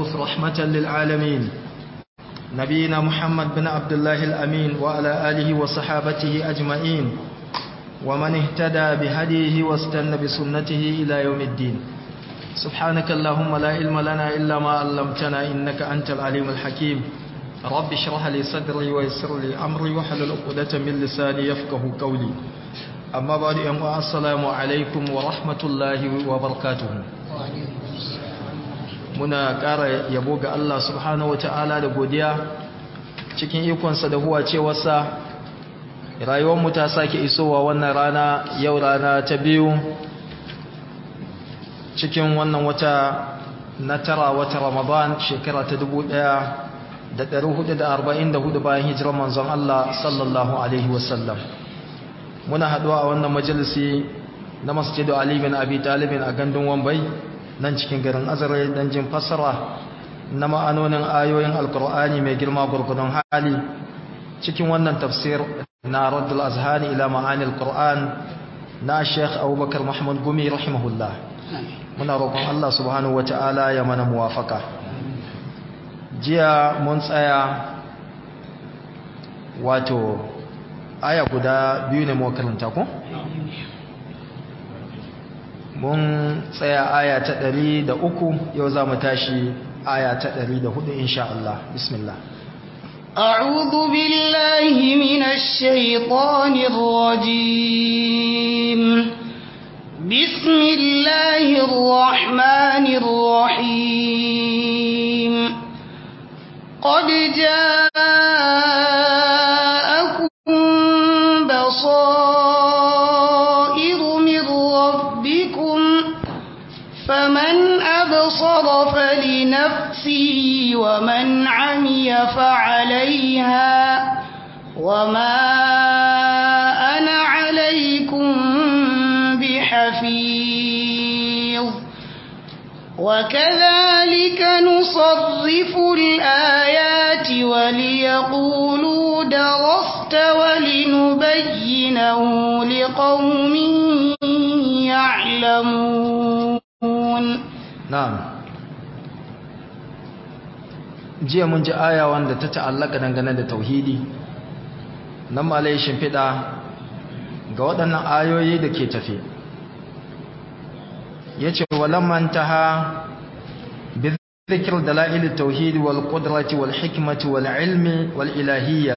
المبعوث رحمة للعالمين نبينا محمد بن عبد الله الأمين وعلى آله وصحابته أجمعين ومن اهتدى بهديه واستنى بسنته إلى يوم الدين سبحانك اللهم لا علم لنا إلا ما علمتنا إنك أنت العليم الحكيم رب اشرح لي صدري ويسر لي أمري وحلل عقدة من لساني يفقه قولي أما بعد أمو السلام عليكم ورحمة الله وبركاته muna ƙara yabo ga Allah subhanahu wata'ala da godiya cikin ikonsa da huwa cewarsa rayuwarmu ta sake isowa wannan rana yau rana ta biyu cikin wannan wata na tara wata ramadan shekara ta dubu ɗaya da ɗari hudu da arba'in da hudu bayan hijirar manzon Allah sallallahu alaihi wasallam muna haɗuwa a wannan majalisi na masjidu Ali bin Abi Talibin a gandun Wambai nan cikin garin Azare dan jin fassara na ma'anonin ayoyin Alkur'ani mai girma gurgudun hali cikin wannan tafsir na Raddul Azhani ila ma'ani Alkur'an na Sheikh Abubakar Muhammad Gumi rahimahullah muna roƙon Allah subhanahu wata'ala ya mana muwafaka jiya mun tsaya wato aya guda biyu ne mu karanta ko mun tsaya aya ta ɗari da uku yau za mu tashi aya ta ɗari da hudu insha Allah bismillah أعوذ بالله من الشيطان الرجيم بسم الله الرحمن الرحيم قد جاءكم بصائر من ربكم فمن أبصر فلنفسه ومن عمي فعليها وما أنا عليكم بحفيظ وكذلك نصرف الآيات وليقولوا درست ولنبينه لقوم يعلمون na'am jiya mun ji aya wanda ta ta'allaka dangane da tauhidi nan malai shimfiɗa ga waɗannan ayoyi da ke tafe yace walamman taha bi dhikr dalail at-tauhid wal qudrati wal hikmati wal ilmi wal ilahiyya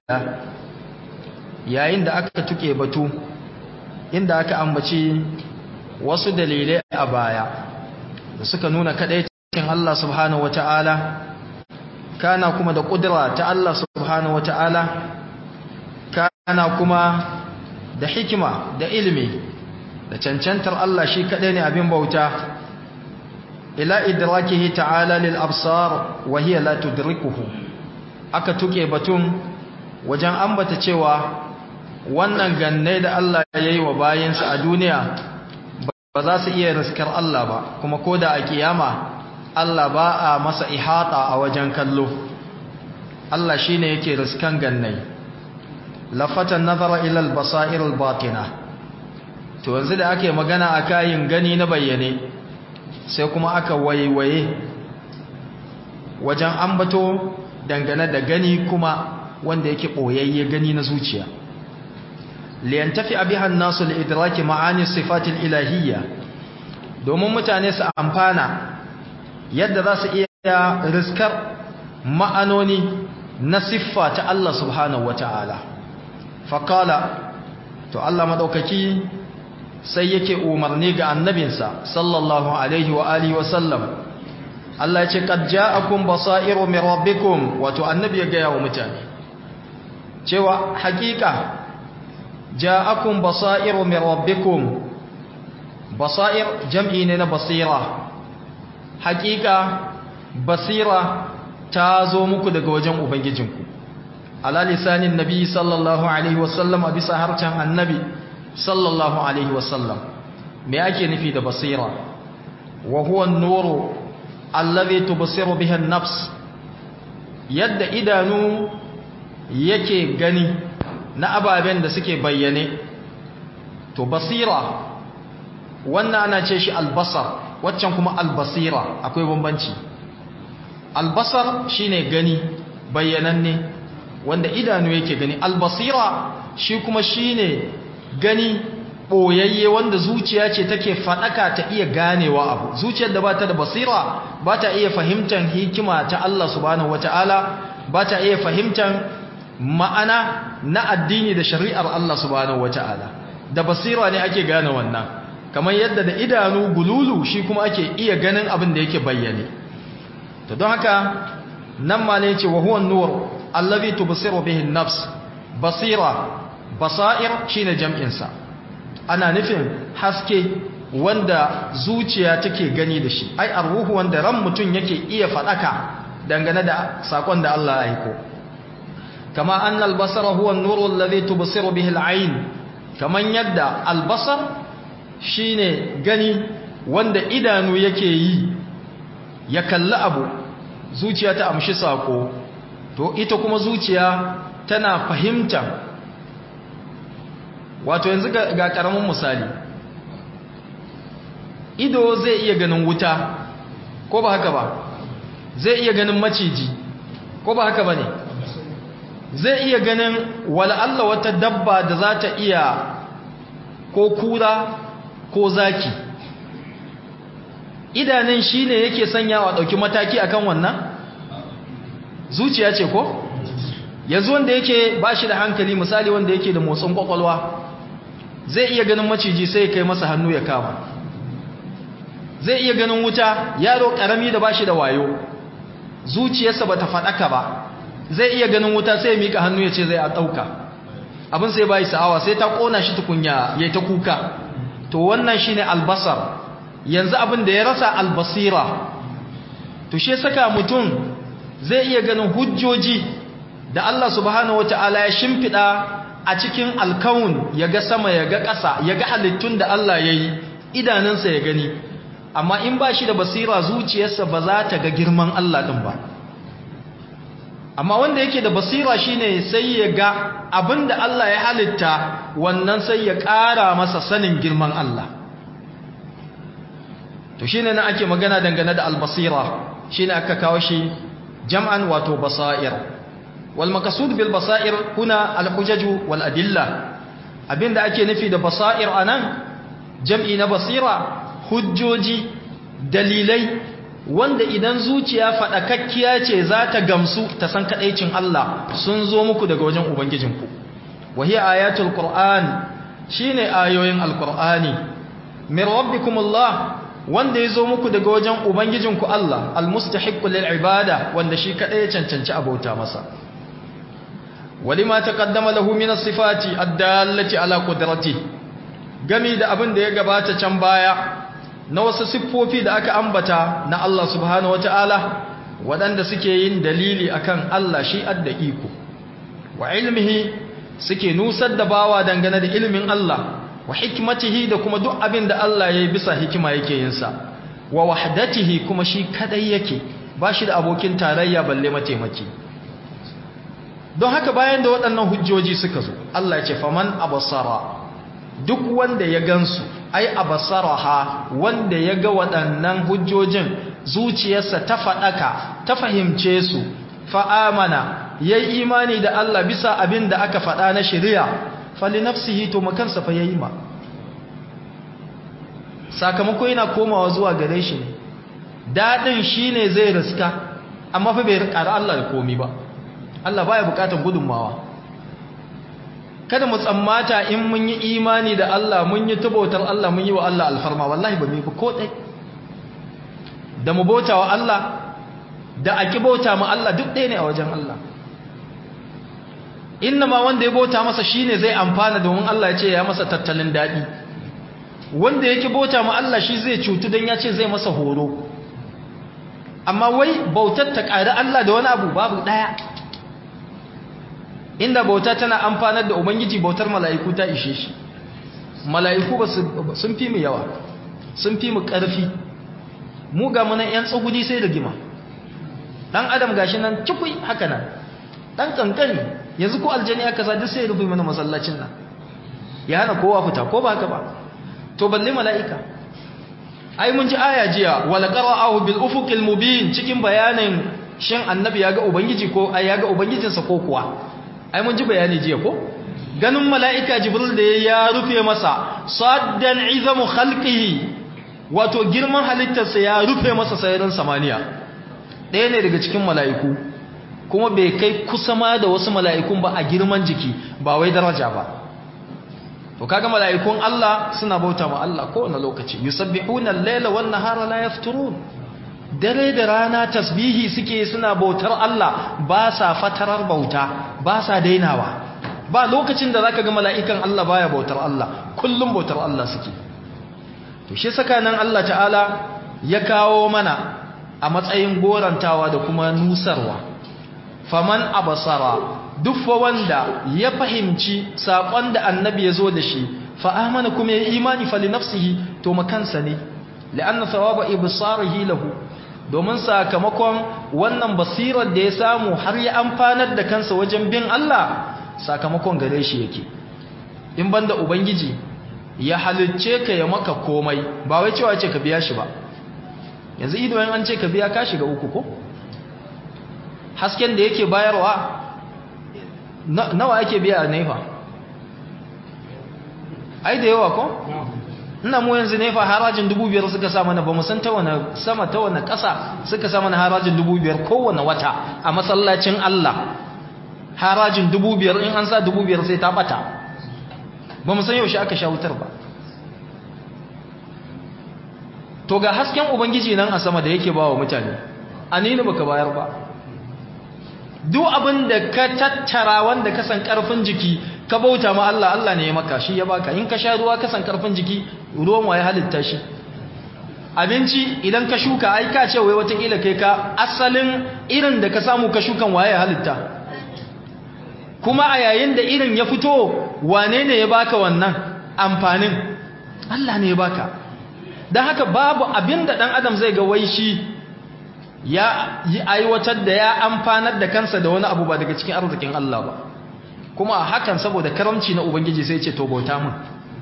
yayin da aka tuke batu inda aka ambaci wasu dalilai a baya da suka nuna kadaicin Allah subhanahu wataala kana kuma da kudura ta Allah subhanahu wataala kana kuma da hikima da ilimi da cancantar Allah shi kadai ne abin bauta ila idrakihi ta'ala lil absar wa hiya la tudrikuhu aka tuke batun wajen ambata cewa wannan ganne da Allah yayi wa bayinsa a duniya ba za su iya riskar Allah ba kuma koda a kiyama Allah ba a masa ihata a wajen kallo Allah shine yake riskan gannai lafatan nazara ila al-basair al-batina to yanzu da ake magana a kayin gani na bayyane sai kuma aka waiwaye wajen ambato dangane da gani kuma wanda yake boyayye gani na zuciya liyantafi abiha an-nasu li-idraki ma'ani sifati al-ilahiyya domin mutane su amfana yadda za su iya riskar ma'anoni na siffa ta Allah subhanahu wata'ala faqala to Allah madaukaki sai yake umarni ga annabinsa sallallahu alaihi wa alihi wa sallam Allah ya ce qad ja'akum basairu min rabbikum wato annabi ya gaya wa mutane cewa hakika ja'akum basairu min rabbikum basair jam'i ne na basira hakika basira ta zo muku daga wajen ubangijinku ala lisanin nabi sallallahu alaihi wasallam a bisa harcen annabi sallallahu alaihi wasallam me ake nufi da basira wa huwa an-nuru allazi tubsiru biha an-nafs yadda idanu yake gani na ababen da suke bayyane to basira wannan ana ce shi albasar waccan kuma albasira akwai bambanci albasar shine gani bayyananne wanda idanu yake gani albasira shi kuma shine gani boyayye wanda zuciya ce take fadaka ta iya ganewa abu zuciyar da bata da basira bata iya fahimtar hikima ta Allah subhanahu wataala bata iya fahimtar ma'ana na addini da shari'ar Allah subhanahu wataala da basira ne ake gane wannan kamar yadda da idanu gululu shi kuma ake iya ganin abin da yake bayyane to don haka nan ma ne ce wa huwa nur allazi tubsiru bihi an-nafs basira basair shine jam'in sa ana nufin haske wanda zuciya take gani da shi ai arruhu wanda ran mutun yake iya fadaka dangane da sakon da Allah ya aiko kama annal basara huwa an-nur allazi tubsiru bihi al-ayn kaman yadda al-basar shine gani wanda idanu yake yi ya kalli abu zuciya ta amshi sako to ita kuma zuciya tana fahimta wato yanzu ga karamin misali ido zai iya ganin wuta ko ba haka ba zai iya ganin maciji ko ba haka ba ne zai iya ganin Allah wata dabba da za ta iya ko kura ko zaki idanun shi ne yake sanyawa ɗauki mataki akan wannan zuciya ce ko yanzu wanda yake ba shi da hankali misali wanda yake da motsin kwakwalwa zai iya ganin maciji sai kai masa hannu ya kama zai iya ganin wuta yaro ƙarami da ba shi da wayo zuciyarsa ba ta faɗaka ba zai iya ganin wuta sai ya mika hannu ya ce zai a ɗauka abin sai ba yi sa'awa sai ta ƙona shi tukunya ya ta kuka to wannan shi ne albasar yanzu abin da ya rasa albasira to shi saka mutum zai iya ganin hujjoji da Allah subhanahu wata'ala ya shimfiɗa a cikin alkawun ya ga sama ya ga ƙasa ya ga halittun da Allah ya yi idanunsa ya gani amma in ba shi da basira zuciyarsa ba za ta ga girman Allah ɗin ba amma wanda yake da basira shine sai ya ga abinda Allah ya halitta wannan sai ya ƙara masa sanin girman Allah to shine na ake magana dangane da albasira shine aka kawo shi jam'an wato basair wal maqsud bil basair kuna al hujaj wal adilla abinda ake nufi da basair anan jam'i na basira hujjoji dalilai wanda idan zuciya faɗakakkiya ce za ta gamsu ta san kaɗaicin Allah sun zo muku daga wajen Ubangijinku. Wahi ayatul Qur'an shi ne ayoyin Al-Qur'ani, min rabbikumullah wanda ya zo muku daga wajen Ubangijinku Allah, al-mustahiqqu lil ibada wanda shi kaɗai ya cancanci abauta masa. Walima taqaddama lahu min as-sifati ad-dallati ala qudratihi gami da abin da ya gabata can baya na wasu siffofi da aka ambata na Allah subhanahu wata'ala waɗanda suke yin dalili akan Allah shi adda iko wa ilmihi suke nusar da bawa dangane da ilimin Allah wa hikmatihi da kuma duk abin da Allah ya yi bisa hikima yake yin sa wa wahdatihi kuma shi kadai yake ba shi da abokin tarayya balle mataimaki don haka bayan da waɗannan hujjoji suka zo Allah ya ce faman abasara duk wanda ya gansu ai abasaraha wanda ya ga waɗannan hujjojin zuciyarsa ta faɗaka ta fahimce su fa'amana ya yi imani da Allah bisa abin da aka faɗa na shari'a fali nafsihi to makansa fa ya yi ma sakamako yana komawa zuwa gare shi ne daɗin shi ne zai riska amma fa bai rikara Allah da komi ba Allah baya bukatar gudunmawa kada mu tsammata in mun yi imani da Allah mun yi tabautar Allah mun yi wa Allah alfarma wallahi ba mu yi ba ko dai da mu bauta wa Allah da aki bauta ma Allah duk ɗaya ne a wajen Allah inna ma wanda ya bauta masa shine zai amfana domin Allah ya ce ya masa tattalin daɗi wanda yake bauta ma Allah shi zai cutu don ya ce zai masa horo amma wai bautar ta ƙari Allah da wani abu babu ɗaya inda bauta tana amfanar da ubangiji bautar mala'iku ta ishe shi mala'iku ba sun fi mu yawa sun fi mu ƙarfi mu ga munan ‘yan tsagudi sai da gima ɗan adam gashi nan cikui haka nan ɗan ƙanƙani yanzu ko aljani aka sa duk sai rufe mana masallacin nan ya hana kowa fita ko ba haka ba to balle mala'ika ai mun ji aya jiya wala qara'ahu bil ufuqil mubin cikin bayanin shin annabi ya ga ubangiji ko ai ya ga ubangijinsa ko kuwa ai mun ji bayani jiya ko ganin mala'ika jibril da ya rufe masa saddan izamu khalqihi wato girman halittarsa ya rufe masa sayarin samaniya ɗaya ne daga cikin mala'iku kuma bai kai kusa ma da wasu mala'ikun ba a girman jiki ba wai daraja ba to kaga mala'ikun Allah suna bauta ma Allah kowane lokaci yusabbihuna al-laila wan nahara la yafturun dare da rana tasbihi suke suna bautar Allah ba sa fatarar bauta ba sa dainawa ba lokacin da zaka ga mala'ikan Allah baya bautar Allah kullum bautar Allah suke to shi saka nan Allah ta'ala ya kawo mana a matsayin gorantawa da kuma nusarwa faman abasara duk fa wanda ya fahimci sakon da annabi ya zo da shi fa amana kuma ya imani fa li nafsihi to makansa ne la'anna thawaba ibsarihi lahu domin sakamakon wannan basirar da ya samu har ya amfanar da kansa wajen bin Allah sakamakon gare shi yake in banda ubangiji ya halicce ka ya maka komai ba wai cewa ce ka biya shi ba yanzu ido an ce ka biya ka shiga uku ko hasken da yake bayarwa nawa ake biya a nefa ai da yawa ko ina mu yanzu nefa harajin dubu biyar suka sa mana ba mu san ta wani sama ta wani ƙasa suka sa mana harajin dubu biyar kowane wata a masallacin Allah harajin dubu biyar in an sa dubu biyar sai ta bata ba mu san yaushe aka sha wutar ba to ga hasken ubangiji nan a sama da yake ba wa mutane anini baka bayar ba duk abin da ka tattara wanda ka san karfin jiki ka bauta ma Allah Allah ne ya maka shi ya baka in ka sha ruwa ka san karfin jiki ruwan waye halitta shi abinci idan ka shuka ai ka ce wai watakila kai ka asalin irin da ka samu ka shukan waye halitta kuma a yayin da irin ya fito wane ne ya baka wannan amfanin Allah ne ya baka don haka babu abin da ɗan adam zai ga wai shi ya yi aiwatar da ya amfanar da kansa da wani abu ba daga cikin arzikin Allah ba kuma a hakan saboda karamci na ubangiji sai ce to bauta mun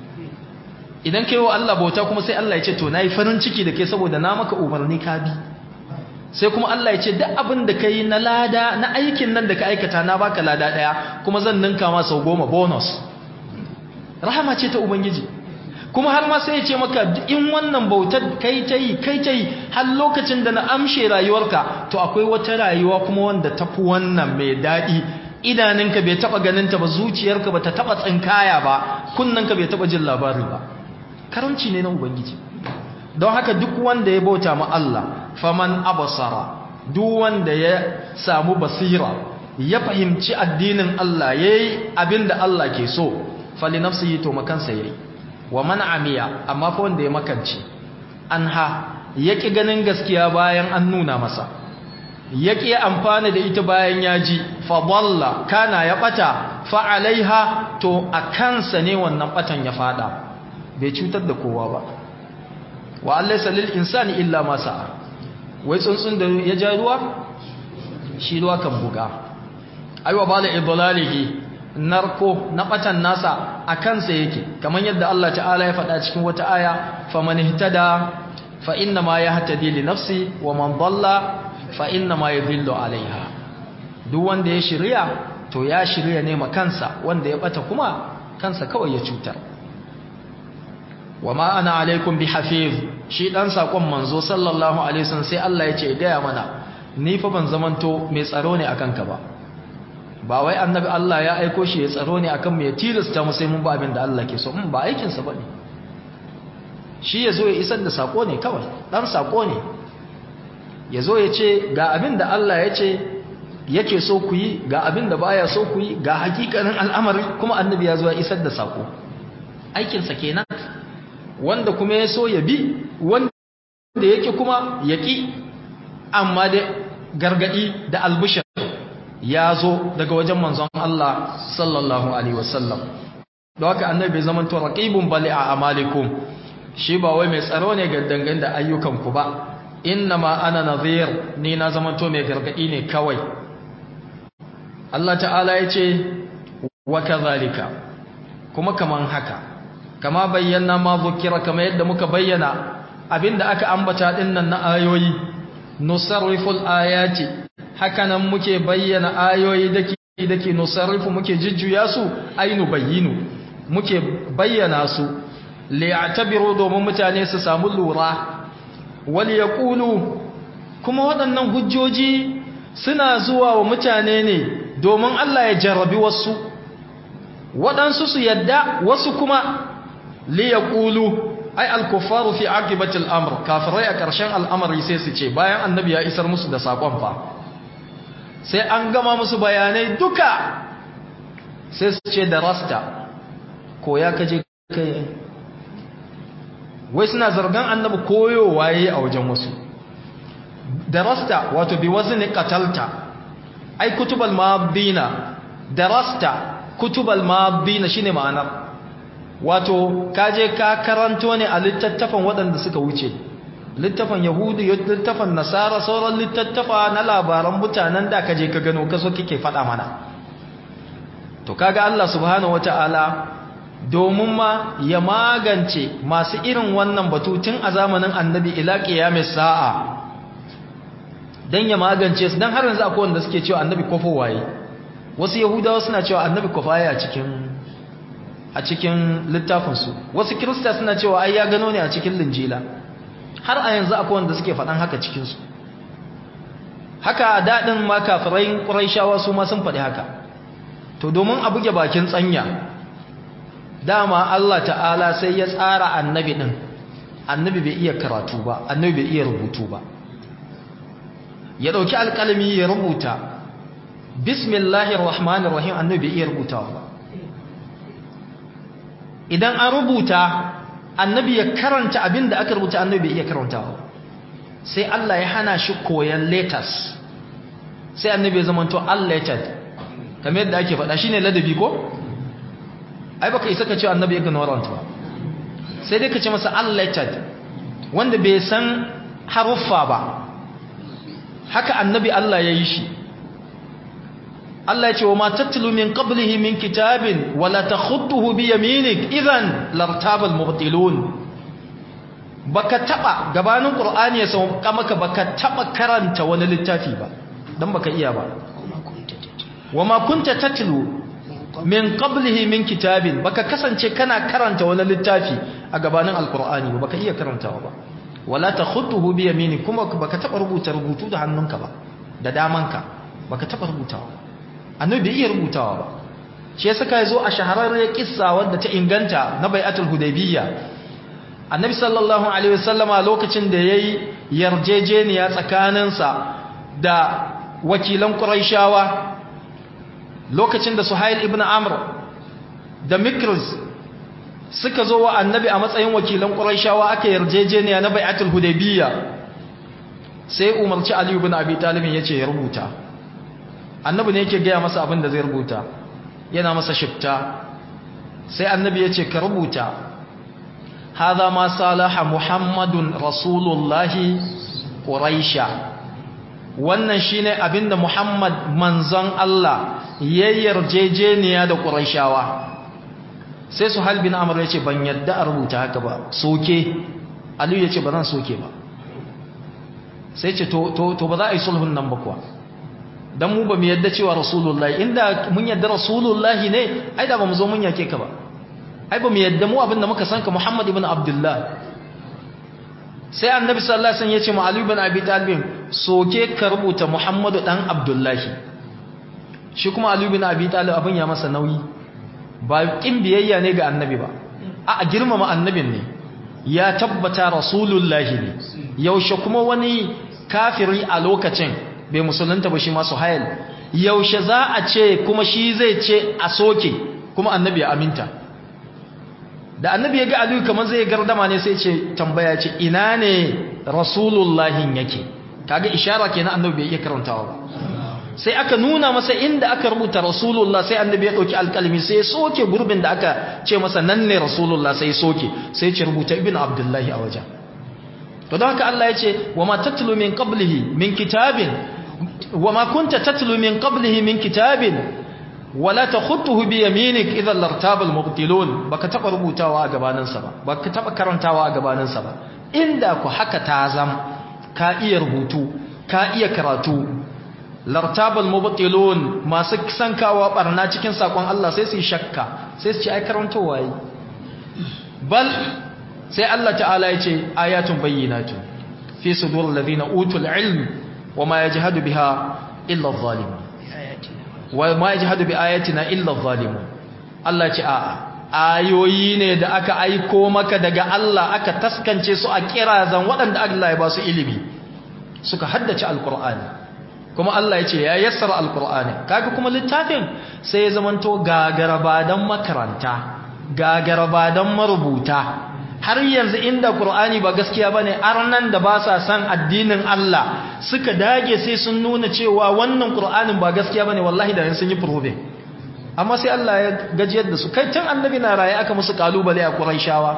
idan kai wa Allah bauta kuma sai Allah ya ce to nayi farin ciki da kai saboda na maka umarni ka bi sai kuma Allah ya ce duk abin da kai na lada na aikin nan da ka aikata na baka lada daya kuma zan ninka ma sau goma bonus rahama ce ta ubangiji kuma har ma sai ya ce maka in wannan bautar kai ta yi kai ta yi har lokacin da na amshe rayuwarka to akwai wata rayuwa kuma wanda tafi wannan mai daɗi idaninka bai taɓa ganinta ba zuciyarka ba ta taɓa tsinkaya ba kunnanka bai taɓa jin labari ba karanci ne na ubangiji don haka duk wanda ya bauta ma Allah faman abasara duk wanda ya samu basira ya fahimci addinin Allah yayi abinda Allah ke so fali nafsihi to makansa yayi wa man amiya amma fa wanda ya makance anha yaki ganin gaskiya bayan an nuna masa yaki amfana da ita bayan ya ji fa dalla kana ya bata fa alaiha to akansa ne wannan batan ya fada bai cutar da kowa ba wa allaysa lil insani illa ma sa'a wai tsuntsun da ya ja ruwa shi ruwa kan buga aiwa bala idlalihi narko na batan nasa a kansa yake kamar yadda Allah ta'ala ya faɗa cikin wata aya faman ihtada fa inna ma yahtadi li nafsi wa man dalla fa inna ma yadhillu alaiha duk wanda ya shirya to ya shirya ne ma kansa wanda ya bata kuma kansa kawai ya cutar wa ma ana alaikum bi hafiz shi dan sakon manzo sallallahu alaihi wasallam sai Allah ya ce gaya mana ni fa ban zamanto mai tsaro ne akan ka ba ba wai annabi Allah ya aiko shi ya tsaro ne akan mu ya tilasta mu sai mun ba abin da Allah ke so mun ba aikin sa bane shi yazo ya isar da sako ne kawai dan sako ne yazo ya ce ga abin da Allah ya ce yake so ku yi ga abin da baya so ku yi ga hakikanin al'amari kuma annabi ya zo ya isar da sako aikin sa kenan wanda kuma ya so ya bi wanda yake kuma ya ki amma da gargadi da albushir ya zo daga wajen manzon Allah sallallahu alaihi wasallam don haka annabi bai zama to raqibun bali a amalikum shi ba wai mai tsaro ne ga dangane da ayyukanku ba innama ana nadhir ni na zama to mai gargadi ne kawai Allah ta'ala ya ce wa kadhalika kuma kaman haka kama bayyana ma zukira kama yadda muka bayyana abinda aka ambata dinnan na ayoyi nusarriful ayati hakanan muke bayyana ayoyi dake dake nusarrifu muke jujjuya su ainu bayyinu muke bayyana su li'tabiru domin mutane su samu lura wal yaqulu kuma waɗannan hujjoji suna zuwa wa mutane ne domin Allah ya jarrabi wasu waɗansu su yadda wasu kuma liyaqulu ai al-kuffaru fi aqibati al-amr kafirai a ƙarshen al'amari sai su ce bayan annabi ya isar musu da sakon fa sai an gama musu bayanai duka sai su ce da rasta ko ya kaje kai wai suna zargan annabi koyowa yayi a wajen wasu darasta wato bi wazni qatalta ai kutubal madina darasta kutubal madina shine ma'anar wato kaje ka karanto ne a littattafan waɗanda suka wuce littafan yahudi littafan nasara sauran littattafa na labaran mutanen da kaje ka gano kaso kike faɗa mana to kaga Allah subhanahu wataala domin ma ya magance masu irin wannan batu tun a zamanin annabi ila qiyamis sa'a dan ya magance su dan har yanzu akwai wanda suke cewa annabi kofo waye wasu yahudawa suna cewa annabi kofaye a cikin a cikin littafin su wasu kirista suna cewa ai ya gano ne a cikin linjila har a yanzu akwai wanda suke faɗan haka cikin su haka a dadin ma kafirai quraishawa su ma sun faɗi haka to domin a buge bakin tsanya dama Allah ta'ala sai ya tsara annabi din annabi bai iya karatu ba annabi bai iya rubutu ba ya dauki alƙalami ya rubuta bismillahir rahmanir rahim annabi bai iya rubutawa ba idan an rubuta annabi ya karanta abinda aka rubuta annabi bai iya karantawa sai Allah ya hana shi koyan letters sai annabi ya zamanto unlettered kamar yadda ake faɗa shine ladabi ko ai baka isa ka ce annabi ignorant ba sai dai ka ce masa unlettered wanda bai san haruffa ba haka annabi Allah ya yi shi Allah ya ce wa ma tatlu min qablihi min kitabin wala takhutuhu bi yaminik idan lartaba al-mubtilun baka taba gabanin qur'ani ya sauka maka baka taba karanta wani littafi ba dan baka iya ba wa ma kunta tatlu min qablihi min kitabin baka kasance kana karanta wani littafi a gabanin alqur'ani ba baka iya karantawa ba wala takhutuhu bi yaminik kuma baka taba rubuta rubutu da hannunka ba da damanka baka taba rubutawa annabi bai iya rubutawa ba shi yasa kai zo a shahararriyar kissa wadda ta inganta na bai'atul hudaybiyya annabi sallallahu alaihi wasallama lokacin da yayi yarjejeniya tsakaninsa da wakilan quraishawa lokacin da suhail ibn amr da mikris suka zo wa annabi a matsayin wakilan quraishawa aka yarjejeniya na bai'atul hudaybiyya sai umarci ali ibn abi talib yace ya rubuta annabi ne yake gaya masa abin da zai rubuta yana masa shifta sai annabi yace ka rubuta hadha ma salaha muhammadun rasulullahi quraisha wannan shine abinda muhammad manzon Allah ya yarjejeniya da quraishawa sai su halbin amr yace ban yadda a rubuta haka ba soke aliyu yace ba zan soke ba sai ce to to ba za a yi sulhun nan ba kuwa dan mu ba mu yadda cewa rasulullahi inda mun yadda rasulullahi ne ai da ba mu zo mun yake ka ba ai ba mu yadda mu abinda muka san ka Muhammad ibn Abdullah sai annabi sallallahu alaihi wasallam ya ce ma Ali ibn Abi Talib soke ka rubuta Muhammadu dan Abdullahi shi kuma Ali ibn Abi Talib abin ya masa nauyi ba kin biyayya ne ga annabi ba a girmama annabin ne ya tabbata rasulullahi ne yaushe kuma wani kafiri a lokacin bai musulunta ba shi masu hayal yaushe za a ce kuma shi zai ce a soke kuma annabi ya aminta da annabi ya ga aliyu kamar zai gardama ne sai ce tambaya ce ina ne rasulullahin yake kaga ishara kenan annabi bai iya karantawa ba sai aka nuna masa inda aka rubuta rasulullah sai annabi ya dauki alkalmi sai ya soke gurbin da aka ce masa nan ne rasulullah sai ya soke sai ya ce rubuta ibn abdullahi a wajen to don haka Allah ya ce wa ma tatlu min qablihi min kitabin wa ma kunta tatlu min qablihi min kitabin wala takhutuhu bi yaminik idhan lartaba almubtilun baka taba rubutawa a gabanin sa ba baka taba karantawa a gabanin sa ba inda ku haka ta zam ka iya rubutu ka iya karatu lartabal mubtilun masu sankawa barna cikin sakon Allah sai su yi shakka sai su ce ai karantowa yi bal sai Allah ta'ala ya ce ayatun bayyinatun fi sudur alladhina utul ilm wa ma yajhadu biha illa adh-dhalimun wa ma yajhadu bi ayatina illa adh-dhalimun Allah ce a'a ayoyi ne da aka aiko maka daga Allah aka taskance su a kirazan waɗanda Allah ya ba su ilimi suka haddace alqur'ani kuma Allah ya ce ya yassara alqur'ani kaga kuma littafin sai ya zamanto gagarabadan makaranta gagarabadan marubuta har yanzu inda Qur'ani ba gaskiya bane arnan da ba sa san addinin Allah suka dage sai sun nuna cewa wannan Qur'anin ba gaskiya bane wallahi da sun yi probe amma sai Allah ya gajiyar da su kai tun annabi na raye aka musu kalubale a Quraishawa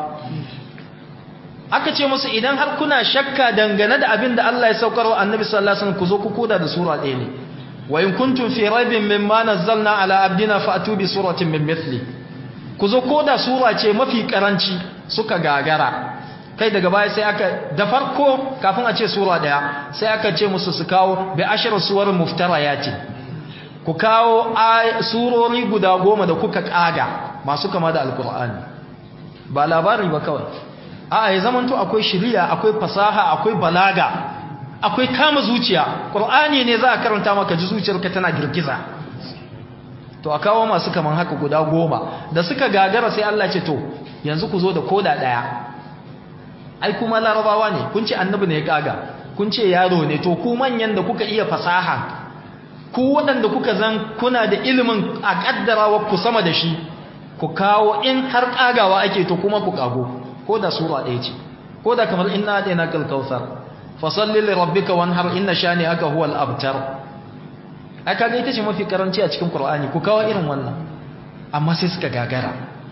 aka ce musu idan har kuna shakka dangane da abin da Allah ya saukar wa annabi sallallahu alaihi wasallam ku zo ku koda da sura ɗaya ne wa in kuntum fi raibin mimma nazzalna ala abdina fa'tu bi suratin min mithli ku zo koda sura ce mafi karanci suka gagara kai daga baya sai aka da farko kafin a ce sura daya sai aka ce musu su kawo bi ashar suwar muftarayati ku kawo surori guda goma da kuka kaga masu kama da alkur'ani ba labari ba kawai a ya zamanto akwai shiriya akwai fasaha akwai balaga akwai kama zuciya qur'ani ne za a karanta maka ji zuciyarka tana girgiza to a kawo masu kaman haka guda goma da suka gagara sai Allah ce to yanzu ku zo da koda daya ai kuma larabawa ne kun ce annabi ne ya kaga kun ce yaro ne to ku manyan da kuka iya fasaha ku waɗanda kuka zan kuna da ilimin a kaddarawa ku sama da shi ku kawo in har kagawa ake to kuma ku kago ko da sura ɗaya ce ko da kamar inna adaina kal kautsar fasalli li rabbika wanhar inna shani aka huwal abtar aka ga ita ce mafi karanci a cikin qur'ani ku kawo irin wannan amma sai suka gagara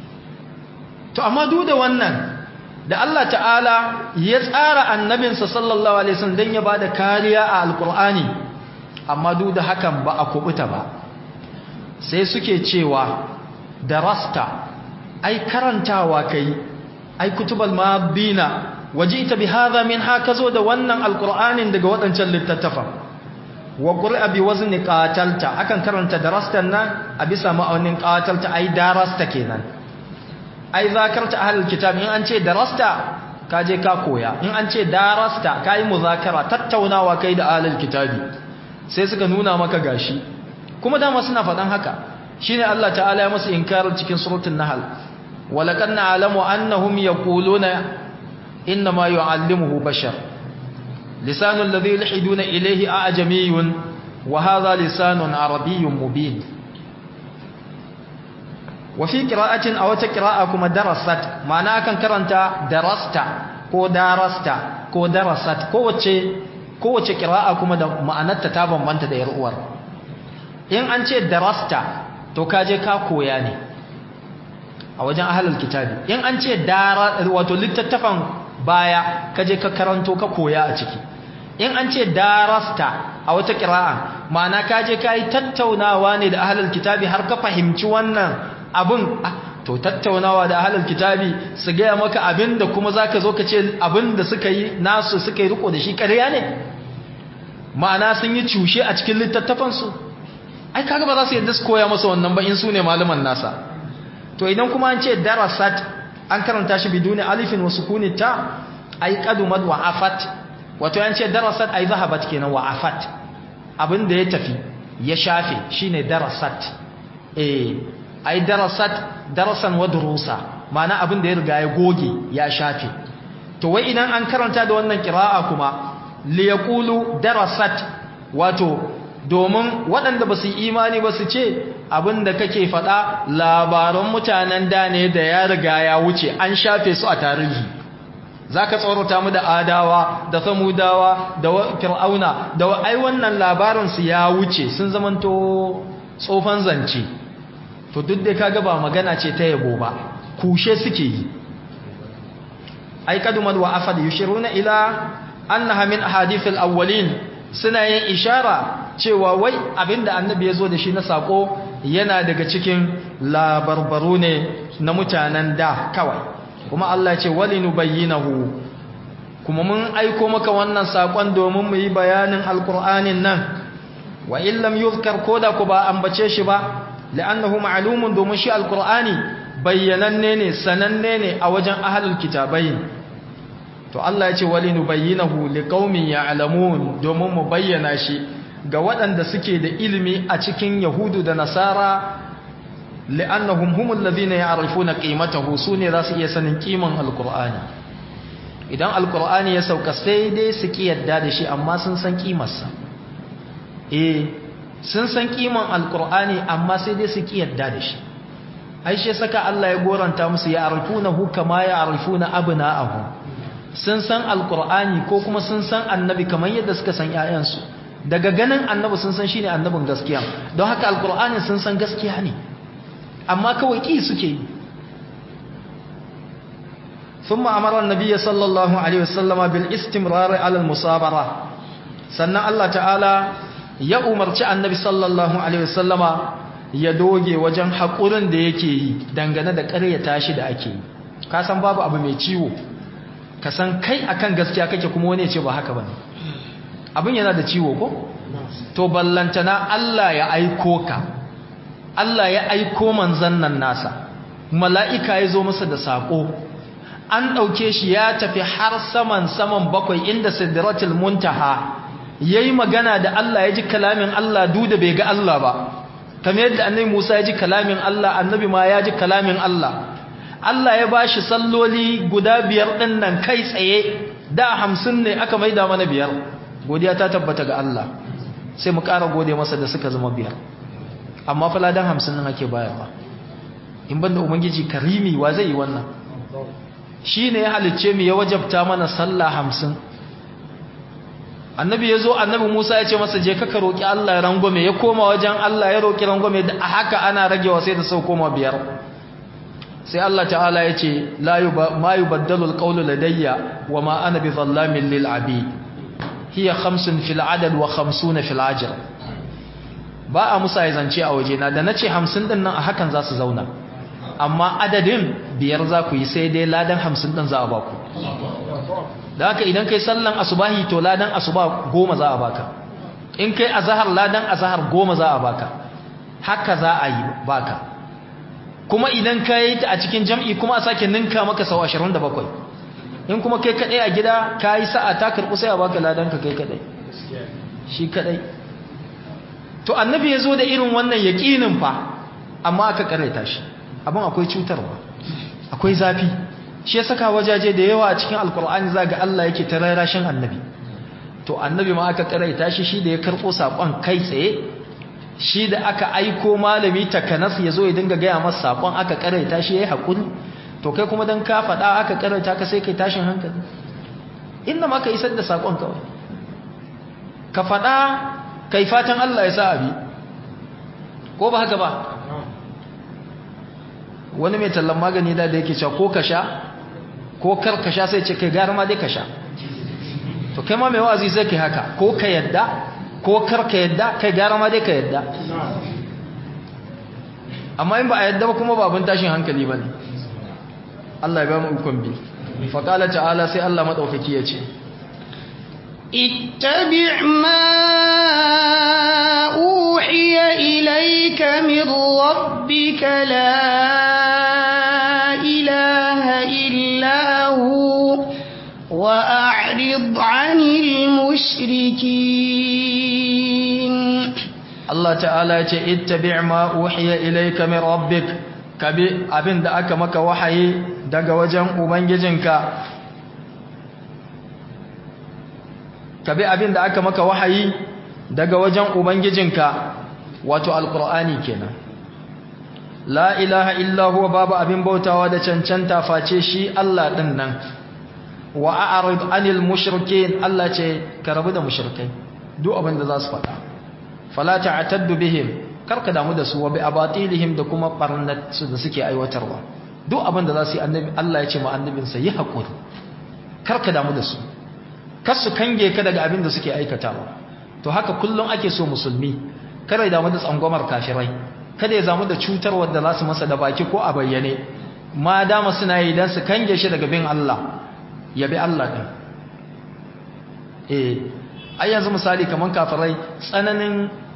to amma duk da wannan da Allah ta'ala ya tsara annabinsa sallallahu alaihi wasallam dan ya bada kariya a alqur'ani amma duk da hakan ba a kubuta ba sai suke cewa darasta ai karantawa kai ai kutubal mabina wajita bi hadha min hakazo da wannan alqur'anin daga wadancan littattafan wa qur'a bi wazni qatalta akan karanta darastan nan a bisa ma'aunin qatalta ai darasta kenan ai zakarta ahlul kitab in an ce darasta ka je ka koya in an ce darasta kai muzakara tattaunawa kai da ahlul kitabi sai suka nuna maka gashi kuma dama suna faɗan haka shine Allah ta'ala ya musu inkarin cikin suratul nahl walaqad na'lamu annahum yaquluna inma yu'allimuhu bashar lisanul ladhi yulhiduna ilayhi a'jamiyyun wa hadha lisanun arabiyyun mubin wa fi qira'atin aw ta qira'a kuma darasat ma'ana akan karanta darasta ko darasta ko darasat ko wace ko wace qira'a kuma da ma'anarta ta bambanta da yar uwar in an ce darasta to kaje ka koya ne a wajen ahlul kitabi in an ce dara wato littattafan baya kaje ka karanto ka koya a ciki in an ce darasta a wata qira'a ma'ana kaje kai tattaunawa ne da ahlul kitabi har ka fahimci wannan abin to tattaunawa da ahlul kitabi su gaya maka abin da kuma zaka zo ka ce abin da suka yi nasu suka yi riko da shi ƙarya ne ma'ana sun yi cushe a cikin littattafansu ai kaga ba za su yadda su koya masa wannan ba in su ne malaman nasa to idan kuma an ce darasat an karanta shi biduni alifin wa sukuni ta ai qadumat wa afat wato an ce darasat ai zahabat kenan wa afat abin da ya tafi ya shafe shine darasat eh ai darasat darasan wa durusa ma'ana abin da ya riga ya goge ya shafe to wai idan an karanta da wannan qira'a kuma li yaqulu darasat wato domin waɗanda ba su yi imani ba su ce abin da kake faɗa labaran mutanen da ne da ya riga ya wuce an shafe su a tarihi za ka tsorata mu da adawa da samudawa da fir'auna da ai wannan labarinsu ya wuce sun zamanto tsofan zance to duk da kaga ba magana ce ta yabo ba kushe suke yi ai kadumad wa afad yushiruna ila annaha min ahadithil awwalin suna yin ishara cewa wai abinda annabi ya zo da shi na sako yana daga cikin labarbaru ne na mutanen da kawai kuma Allah ce walinu bayyinahu kuma mun aiko maka wannan sakon domin mu yi bayanin alkur'anin nan wa illam yuzkar koda ku ba ambace shi ba li'annahu ma'lumun domin shi alqur'ani bayyananne ne sananne ne a wajen ahlul kitabai to Allah ya ce walinubayyinahu liqaumin ya'lamun domin mu bayyana shi ga waɗanda suke da ilimi a cikin yahudu da nasara li'annahum humul ladhina ya'rifuna qimatahu sune za su iya sanin kiman alqur'ani idan alqur'ani ya sauka sai dai su ki yadda da shi amma sun san kimarsa eh sun san kiman alqur'ani amma sai dai su ki yadda da shi ai shi saka Allah ya goranta musu ya'rifunahu kama ya'rifuna abna'ahu sun san alqur'ani ko kuma sun san annabi kamar yadda suka san ƴaƴansu daga ganin annabi sun san shine annabin gaskiya don haka alqur'ani sun san gaskiya ne amma kawai ki suke yi ثم أمر النبي صلى الله عليه وسلم بالاستمرار على المصابرة sannan Allah ta'ala ya umarci annabi sallallahu alaihi wasallama ya doge wajen haƙurin da yake yi dangane da ƙaryata shi da ake yi ka san babu abu mai ciwo ka san kai akan gaskiya kake kuma wani ya ce ba haka bane abin yana da ciwo ko to ballantana Allah ya aiko ka Allah ya aiko manzon nan nasa mala'ika ya zo masa da sako an ɗauke shi ya tafi har saman saman bakwai inda sidratul muntaha yayi magana da Allah ya ji kalamin Allah duda bai ga Allah ba kamar yadda annabi Musa ya ji kalamin Allah annabi ma ya ji kalamin Allah Allah ya bashi salloli guda biyar din nan kai tsaye da hamsin ne aka maida mana biyar godiya ta tabbata ga Allah sai mu ƙara gode masa da suka zama biyar amma fa ladan hamsin nan ake bayarwa in banda ubangiji karimi wa zai yi wannan shi ne ya halicce mu ya wajabta mana sallah hamsin annabi ya zo annabi musa ya ce masa je ka roƙi allah ya rangwame ya koma wajen allah ya roƙi rangwame da a haka ana ragewa sai da sau koma biyar sai allah ta'ala ya ce ma yi baddalul ƙaunu ladayya wa ma ana bi zallamin lil abi hiya khamsun fil adad wa khamsuna fil ajr ba a musa ya zance a waje na da na ce hamsin din nan a hakan za su zauna amma adadin biyar za ku yi sai dai ladan hamsin ɗin za a baku da haka idan kai sallan asubahi to ladan asuba goma za a baka in kai azahar ladan azahar goma za a baka haka za a yi baka kuma idan ka yi ta a cikin jam'i kuma a sake ninka maka sau ashirin da bakwai in kuma kai kaɗai a gida ka yi sa'a ta karɓi sai a baka ladan ka kai kaɗai shi kaɗai to annabi ya zo da irin wannan yaƙinin fa amma aka ƙaraita shi abin akwai cutarwa akwai zafi shi ya saka wajaje da yawa a cikin alkur'ani za ga Allah yake ta rarashin annabi to annabi ma aka karaita shi shi da ya karɓo saƙon kai tsaye shi da aka aiko malami takanas ya zo ya dinga gaya masa saƙon aka karaita shi ya yi haƙuri to kai kuma don ka faɗa aka karaita ka sai kai tashin hankali inda ma ka isar da saƙon kawai ka faɗa kai fatan Allah ya sa abi ko ba haka ba wani mai tallan magani da da yake cewa ko ka sha ko kar ka sha sai ce kai gara ma dai ka sha to kai ma mai wa'azi sai kai haka ko ka yadda ko kar ka yadda kai gara ma dai ka yadda amma in ba a yadda ba kuma ba abin tashin hankali ba ne Allah ya ba mu ukun bi faƙala ta'ala sai Allah maɗaukaki ya ce اتبع ما أوحي إليك من ربك لا إله إلا هو وأعرض عن المشركين Allah ta'ala ya ce ittabi' ma uhiya ilayka min rabbik kabi abin da aka maka wahayi daga wajen ubangijinka kabi abin da aka maka wahayi daga wajen ubangijinka wato alqur'ani kenan la ilaha illa huwa babu abin bautawa da cancanta face shi Allah din nan wa a'rid anil mushrikeen Allah ce ka rabu da mushrikai duk abin da za su faɗa fala ta'taddu bihim karka damu da su wa bi abatilihim da kuma barnat su da suke aiwatarwa duk abin da za su yi annabi Allah ya ce ma annabinsa yi hakuri karka damu da su kar su kange ka daga abin da suke aikatawa to haka kullum ake so musulmi kada ya damu da tsangwamar kafirai kada ya damu da cutar wadda za su masa da baki ko a bayyane ma dama suna yi dan su kange shi daga bin Allah ya bi Allah din eh ai yanzu misali kaman kafirai tsananin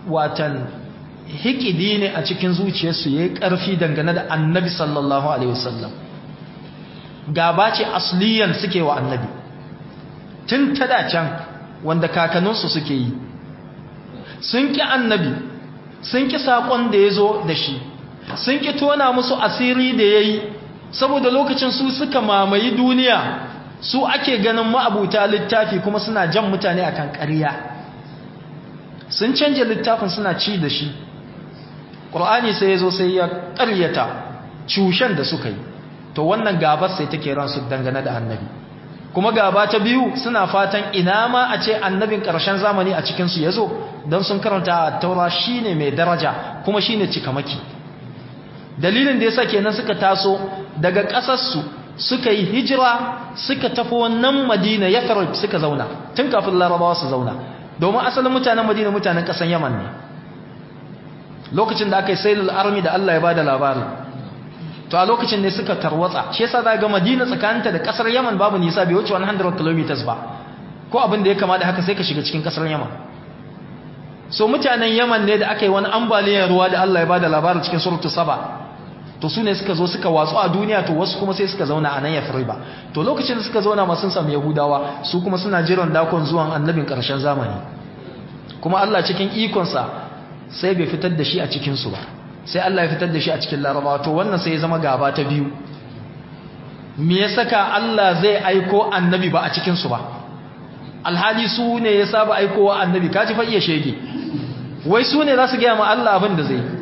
watan hikidi ne a cikin zuciyarsu yayi karfi dangane da annabi sallallahu alaihi wasallam gaba ce asliyan suke wa annabi tun tada can wanda kakanninsu suke yi sun ki annabi sun ki sakon da ya zo da shi sun ki tona musu asiri da ya yi saboda lokacin su suka mamayi duniya su ake ganin ma'abuta littafi kuma suna jan mutane akan ƙarya sun canja littafin suna ci da shi ƙur'ani sai ya zo sai ya ƙaryata cushen da suka yi to wannan gabar sai take ransu dangane da annabi kuma gaba ta biyu suna fatan ina ma a ce annabin ƙarshen zamani a cikinsu ya zo don sun karanta a taura shi ne mai daraja kuma shi ne cikamaki dalilin da ya sa kenan suka taso daga ƙasarsu suka yi hijira suka tafi wannan madina ya suka zauna tun kafin larabawa su zauna domin asalin mutanen madina mutanen ƙasan yaman ne lokacin da aka yi sailul army da allah ya ba da labarin to a lokacin ne suka tarwatsa shi yasa za ga madina tsakaninta da ƙasar yaman babu nisa bai wuce 100 km ba ko abin da ya kama da haka sai ka shiga cikin ƙasar yaman so mutanen yaman ne da aka yi wani ambaliyar ruwa da allah ya ba da labarin cikin surutu saba to su ne suka zo suka watsu a duniya to wasu kuma sai suka zauna a nan ya ba to lokacin da suka zauna masu samu yahudawa su kuma suna jiran dakon zuwan annabin ƙarshen zamani kuma allah cikin ikonsa sai bai fitar da shi a cikinsu ba sai allah ya fitar da shi a cikin larabawa to wannan sai ya zama gaba ta biyu me ya saka allah zai aiko annabi ba a cikinsu ba alhali su ne ya saba aikowa annabi kaji fa iya shege wai su ne za su gaya ma allah abin da zai yi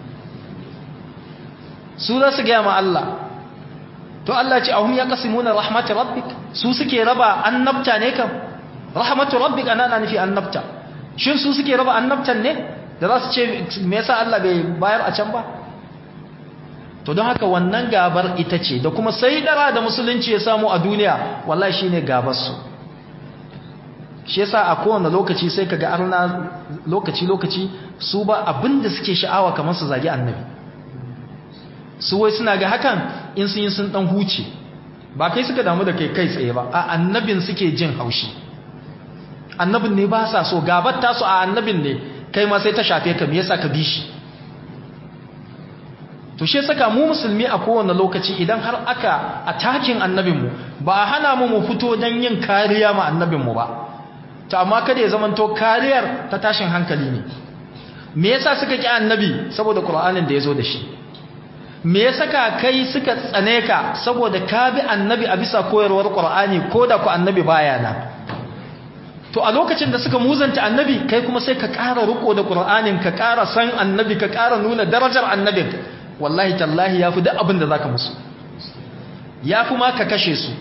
su za su gaya ma Allah to Allah ce ahum ya kasimuna rahmatu rabbik su suke raba annabta ne kam rahmatu rabbik ana na nufi annabta shin su suke raba annabtan ne da za su ce me yasa Allah bai bayar a can ba to don haka wannan gabar ita ce da kuma sai dara da musulunci ya samu a duniya wallahi shine gabar su shi yasa a kowane lokaci sai kaga arna lokaci lokaci su ba abinda suke sha'awa kamar su zagi annabi su wai suna ga hakan in sun yi sun dan huce ba kai suka damu da kai kai tsaye ba a annabin suke jin haushi annabin ne ba sa so gabar ta su a annabin ne kai ma sai ta shafe ka me yasa ka bi shi to shi saka mu musulmi a kowane lokaci idan har aka atakin annabinmu ba a hana mu mu fito don yin kariya ma annabinmu ba to amma kada ya zamanto kariyar ta tashin hankali ne me yasa suka ki annabi saboda qur'anin da yazo da shi me ya saka kai suka tsane ka saboda ka bi annabi a bisa koyarwar qur'ani ko da ku annabi baya na to a lokacin da suka muzanta annabi kai kuma sai ka ƙara riko da qur'anin ka ƙara san annabi ka ƙara nuna darajar annabin wallahi tallahi yafi duk abin da zaka musu yafi ma ka kashe su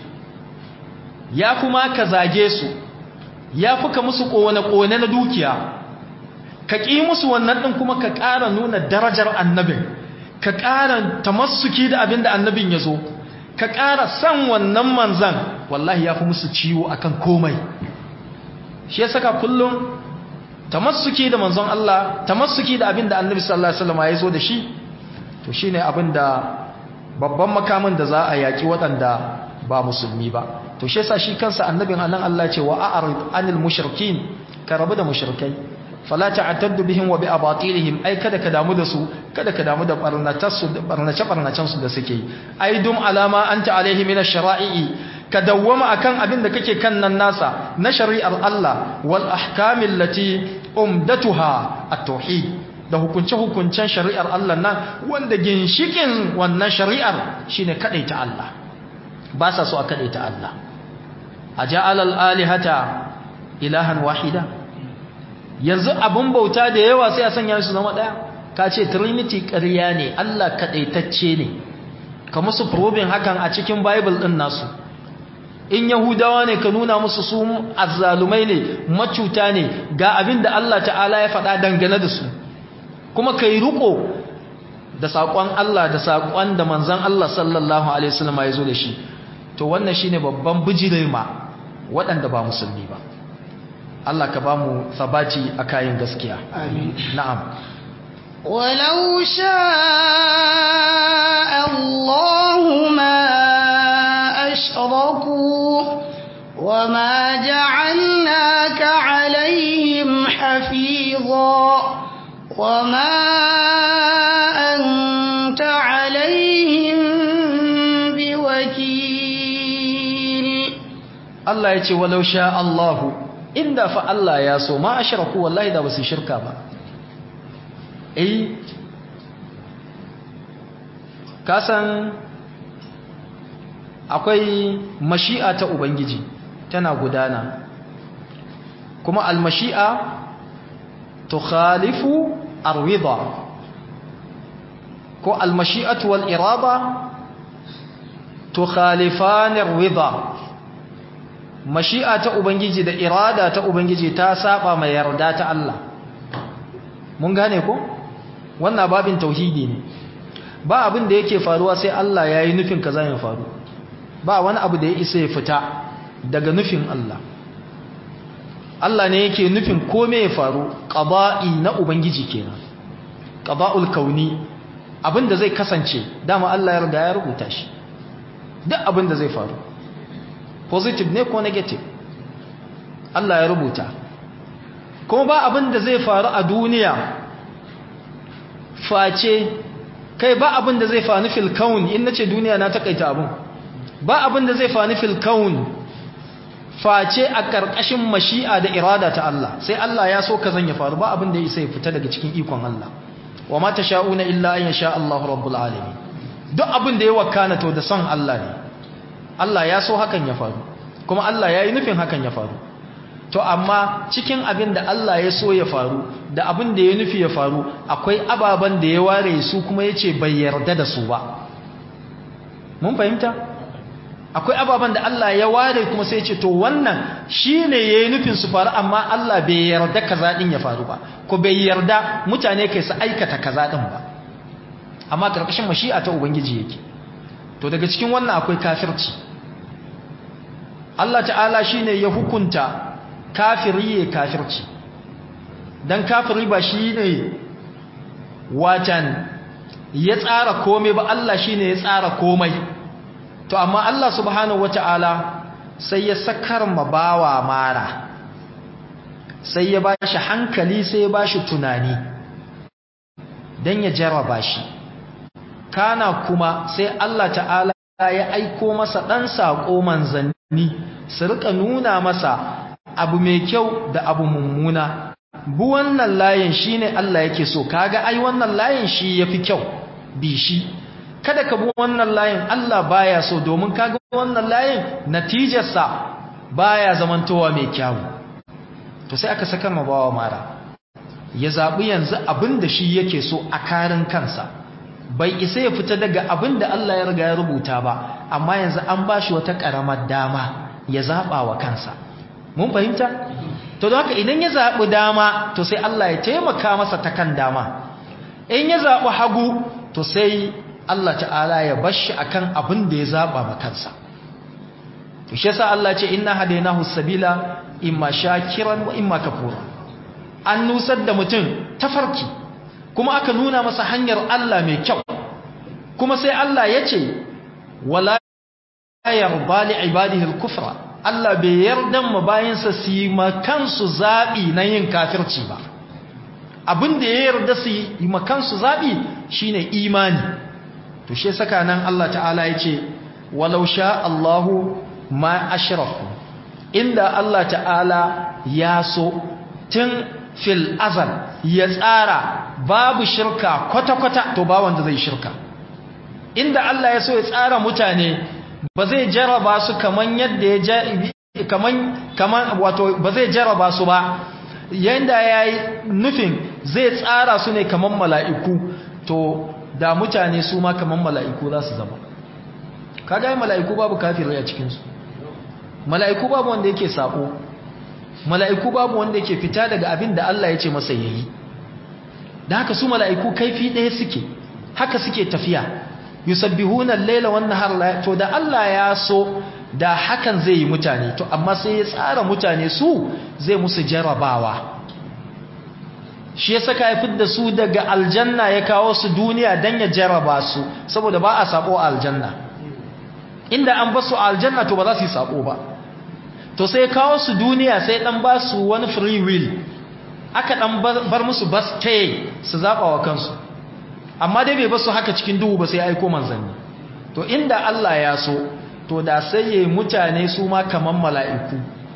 yafi ma ka zage su yafi ka musu kone kone na dukiya ka ƙi musu wannan din kuma ka ƙara nuna darajar annabin ka ƙara tamassuki da abin da annabin ya zo ka ƙara san wannan manzan wallahi ya fi musu ciwo akan komai shi ya saka kullum tamassuki da manzon Allah tamassuki da abin da annabi sallallahu alaihi wasallam ya zo da shi to shine abin da babban makamin da za a yaki waɗanda ba musulmi ba to shi yasa shi kansa annabin anan Allah ya ce wa a'rid anil mushrikin ka rabu da mushrikai fala ta'taddu bihim wa bi abatilihim ai kada ka damu da su kada ka damu da barnatarsu da barnace barnacen su da suke ai dum alama anta alaihi min ash-shara'i ka dawwama akan abin da kake kan nan nasa na shari'ar Allah wal ahkamil lati umdatuha at-tauhid da hukunce hukuncen shari'ar Allah nan wanda ginshikin wannan shari'ar shine kadaita Allah ba sa so a kadaita Allah aja'al al-alihata ilahan wahida yanzu abin bauta da yawa sai a sanya su zama ɗaya ka ce trinity ƙarya ne Allah kaɗaitacce ne ka musu probin hakan a cikin bible ɗin nasu in yahudawa ne ka nuna musu su azzalumai ne macuta ne ga abin da Allah ta'ala ya faɗa dangane da su kuma ka yi riƙo da saƙon Allah da saƙon da manzan Allah sallallahu alaihi wasallam ya zo da shi to wannan shine babban bijirma waɗanda ba musulmi ba Allah ka ba mu sabaci a kayan gaskiya. Amin. Na'am. Walau sha'a Allahu ma ashraku wa ma ja'alnaka alaihim hafiza وما أنت عليهم بوكيل Allah ya ce walau sha Allahu inda fa Allah ya so ma ashraku wallahi da basu shirka ba eh kasan akwai mashi'a ta ubangiji tana gudana kuma almashi'a tukhalifu arwida ko almashi'atu wal irada tukhalifan arwida mashi'a ta ubangiji da irada ta ubangiji ta saba mai yarda ta Allah mun gane ko wannan babin tauhidi ne ba abin da yake faruwa sai Allah ya yi nufin kaza ya faru ba wani abu da ya isa ya fita daga nufin Allah Allah ne yake nufin kome ya faru qada'i na ubangiji kenan qada'ul kauni abin da zai kasance dama Allah ya riga ya rubuta shi duk abin da zai faru positive ne ko negative Allah ya rubuta kuma ba abin da zai faru a duniya face kai ba abin da zai faru fil kaun in nace duniya na takaita abin ba abin da zai faru fil kaun face a karkashin mashi'a da irada ta Allah sai Allah ya so kazan ya faru ba abin da ya fita daga cikin ikon Allah wa ma tasha'una illa an yasha Allahu rabbul alamin duk abin da ya wakana to da son Allah ne Allah ya so hakan ya faru kuma Allah ya yi nufin hakan ya faru to amma cikin abin da Allah ya so ya faru da abin da ya nufi ya faru akwai ababen da ya ware su kuma ya ce bai yarda da su ba mun fahimta akwai ababen da Allah ya ware kuma sai ya ce to wannan shi ne ya yi nufin su faru amma Allah bai yarda kaza ɗin ya faru ba ko bai yarda mutane kai su aikata kaza ɗin ba amma ƙarƙashin mashi'a ta ubangiji yake to daga cikin wannan akwai kafirci Allah ta'ala shine ya hukunta kafiri ya kafirci dan kafiri ba shine watan ya tsara komai ba Allah shine ya tsara komai to amma Allah subhanahu wata'ala sai ya sakar mabawa mara sai ya bashi hankali sai ya bashi tunani dan ya jarraba shi kana kuma sai Allah ta'ala ya aiko masa dan sako manzanni su rika nuna masa abu mai kyau da abu mummuna bu wannan layin shine Allah yake so kaga ai wannan layin shi yafi kyau bi shi kada ka bu wannan layin Allah baya so domin kaga wannan layin natijarsa baya zamantowa mai kyau to sai aka saka mabawa mara ya zabi yanzu abin da shi yake so a karin kansa bai isa ya fita daga abin da Allah ya riga ya rubuta ba amma yanzu an bashi wata karamar dama ya zaba wa kansa mun fahimta to don haka idan ya zabi dama to sai Allah ya taimaka masa ta kan dama in ya zabi hagu to sai Allah ta'ala ya bashi akan abin da ya zaba ma kansa to shi yasa Allah ya ce inna hadainahu sabila imma shakiran wa imma kafura an nusar da mutum tafarki kuma aka nuna masa hanyar Allah mai kyau kuma sai Allah ya ce wala yarda li ibadihi al-kufra Allah bai yarda ma bayansa su yi makansu zabi na yin kafirci ba abin da ya yarda su yi makansu zabi shine imani to shi saka nan Allah ta'ala ya ce walau sha Allahu ma ashraku inda Allah ta'ala ya so tun fil azal ya tsara babu shirka kwata-kwata to ba wanda zai shirka inda Allah ya so ya tsara mutane ba zai jaraba su kaman yadda ya kaman kaman wato ba zai jaraba su ba yanda yayi nufin zai tsara su ne kaman mala'iku to da mutane su ma kaman mala'iku za su zama kaga mala'iku babu kafirai a cikin su mala'iku babu wanda yake sako mala'iku babu wanda yake fita daga abin da Allah ya ce masa yayi da haka su mala'iku kaifi ɗaya suke haka suke tafiya yusabbihuna al-laila wan nahar to da Allah ya so da hakan zai yi mutane to amma sai ya tsara mutane su zai musu jarabawa shi ya saka ya fidda su daga aljanna ya kawo su duniya dan ya jaraba su saboda ba a sabo a aljanna inda an basu a aljanna to ba za su yi sabo ba to sai kawo su duniya sai dan ba su wani free will aka dan bar musu bas taye su zaba wa kansu amma dai bai basu haka cikin duhu ba sai aiko manzanni to inda Allah ya so to da sai yayi mutane su ma kaman mala'iku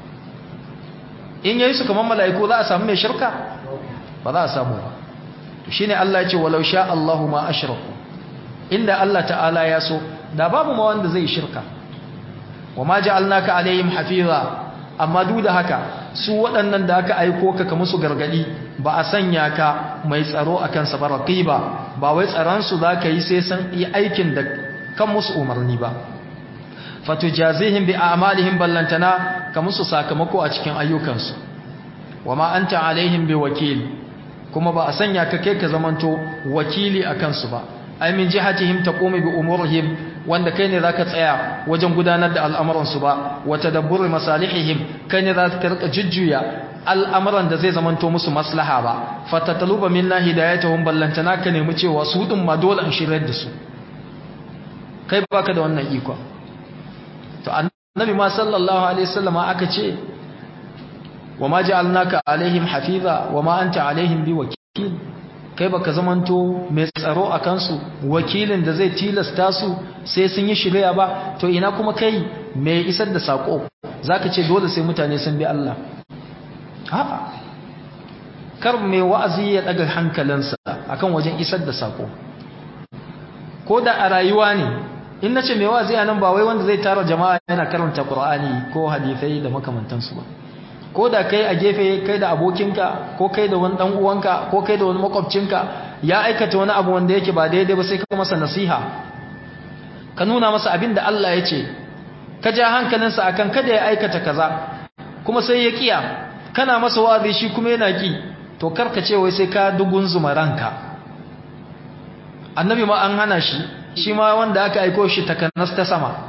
in yayi su kaman mala'iku za a samu mai shirka ba za a samu ba to shine Allah ya ce walau sha Allahu ma ashraku inda Allah ta'ala ya so da babu ma wanda zai shirka wa ma ja'alnaka alaihim hafiza amma duk da haka su waɗannan da aka aiko ka ka musu gargadi ba a sanya ka mai tsaro akan sa baraqiba ba wai tsaron su zaka yi sai san yi aikin da kan musu umarni ba fatujazihim bi a'malihim ballantana ka musu sakamako a cikin ayyukansu wama anta alaihim bi wakil kuma ba a sanya ka kai ka zamanto wakili akan su ba ai min jihatihim taqumu bi umurihim wanda kai ne zaka tsaya wajen gudanar da al'amuran su ba wa tadabbur masalihihim kai ne zaka rika jujjuya al'amuran da zai zamanto musu maslaha ba fatataluba minna hidayatuhum ballantana ka nemi cewa su din ma dole an shirar da su kai baka da wannan iko to annabi ma sallallahu alaihi wasallama aka ce wa ma ja'alnaka alaihim hafiza wa ma anta alaihim biwakil kai baka zamanto mai tsaro a kansu wakilin da zai tilasta su sai sun yi shirya ba to ina kuma kai mai isar da sako zaka ce dole sai mutane sun bi Allah a'a kar mai wa'azi ya daga hankalinsa akan wajen isar da sako ko da a rayuwa ne in nace mai wa'azi anan ba wai wanda zai tara jama'a yana karanta Qur'ani ko hadisai da makamantansu ba ko da kai a gefe kai da abokinka ko kai da wani dan uwanka ko kai da wani makwabcinka ya aikata wani abu wanda yake ba daidai ba sai ka masa nasiha ka nuna masa abin da Allah ya ce ka ja hankalinsa akan kada ya aikata kaza kuma sai ya kiya kana masa wa'azi shi kuma yana ki to karka ce wai sai ka dugun zuma ranka annabi ma an hana shi shi ma wanda aka aiko shi takanas ta sama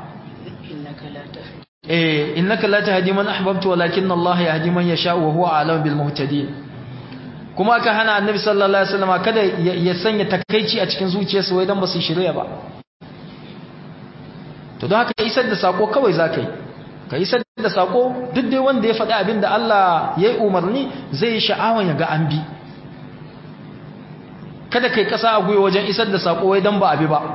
eh innaka la tahdi man ahbabta walakin Allah yahdi man yasha wa huwa a'lamu bil muhtadin kuma aka hana annabi sallallahu alaihi wasallam kada ya sanya takeici a cikin zuciyarsa wai dan ba su shirya ba to don haka isar da sako kawai zakai ka isar da sako duk dai wanda ya faɗi abin da Allah ya yi umarni zai yi sha'awan ya ga an bi kada kai kasa a gwiwa wajen isar da sako wai dan ba abi ba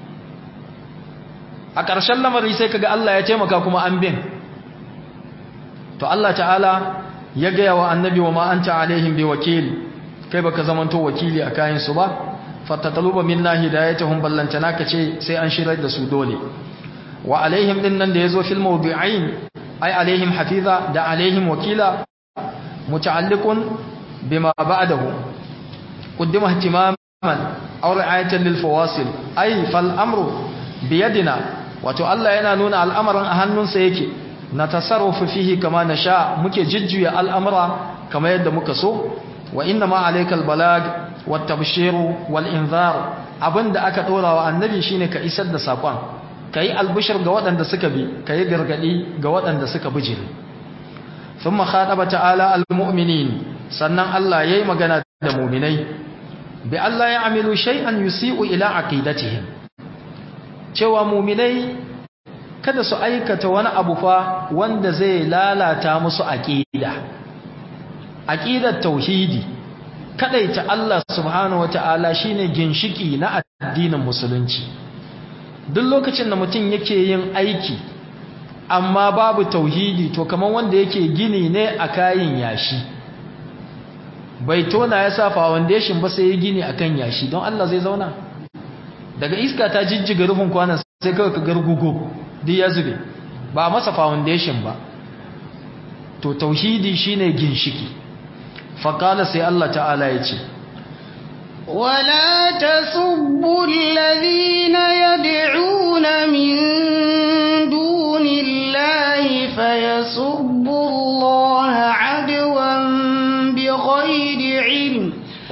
a ƙarshen lamari sai kaga Allah ya taimaka kuma an bin to Allah ta'ala ya gaya wa annabi wa ma anta alaihim bi wakil kai baka zamanto wakili a kayan su ba fatataluba minna hidayatuhum ballantana kace sai an shirar da su dole wa alaihim din nan da yazo fil mawdi'ain ay alaihim hafiza da alaihim wakila muta'alliqun bima ba'dahu qaddima ihtimaman aw ri'ayatan lil fawasil ay fal amru biyadina wato Allah yana nuna al'amarin a hannunsa yake na tasarrufu fihi kama na sha muke jujjuya al'amura kama yadda muka so wa inna ma alaikal balag wa tabshiru wal inzar abinda aka dora wa annabi shine ka isar da sakon kai albishir ga waɗanda suka bi kai gargadi ga waɗanda suka bijire thumma khataba ta'ala almu'minin sannan Allah yayi magana da mu'minai bi Allah ya amilu shay'an yusi'u ila aqidatihim cewa muminai kada su aikata wani abu fa wanda zai lalata musu aqida aqidar tauhidi kadaita Allah subhanahu wataala shine ginshiki na addinin musulunci duk lokacin da mutum yake yin aiki amma babu tauhidi to kaman wanda yake gini ne a kayin yashi bai tona ya sa foundation ba sai ya gini akan yashi don Allah zai zauna daga iska ta jijjiga rufin kwanan sai kawai ka gargugo duk ya zube ba masa foundation ba to tauhidi shine ginshiki faqala sai Allah ta'ala ya ce ولا تسبوا الذين يدعون من دون الله فيسبوا الله عدوا بغير علم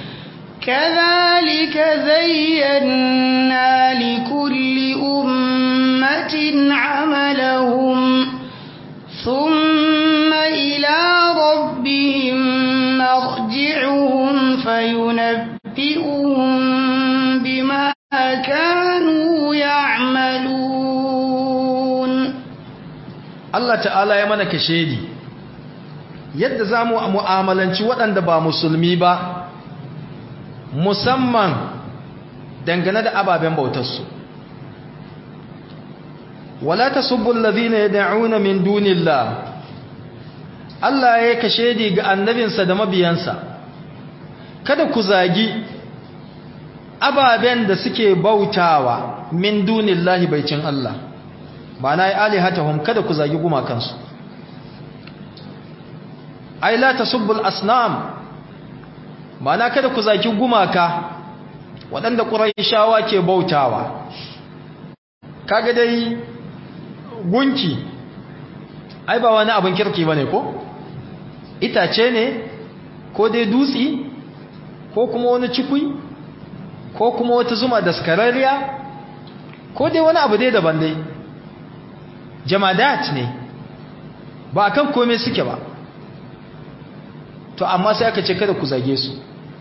كذلك زينا لكل أمة عملهم ثم إلى ربهم مرجعهم فينبئهم بما كانوا يعملون Allah ta'ala ya mana kashedi yadda za mu mu'amalanci waɗanda ba musulmi ba musamman dangane da ababen bautarsu wala tasubbu alladhina yad'una min dunillah Allah ya kashe di ga annabinsa da mabiyansa kada ku zagi ababen da suke bautawa min dunillahi baicin Allah ba na yi alihatahum kada ku zagi gumakansu ai la tasubbul asnam ba na kada ku zagi gumaka waɗanda ƙuraishawa ke bautawa kaga dai gunki ai ba wani abin kirki bane ko itace ne ko dai dutsi ko kuma wani cikui ko kuma wata zuma daskararriya ko dai wani abu dai daban dai jamadat ne ba kan komai suke ba to amma sai aka ce kada ku zage su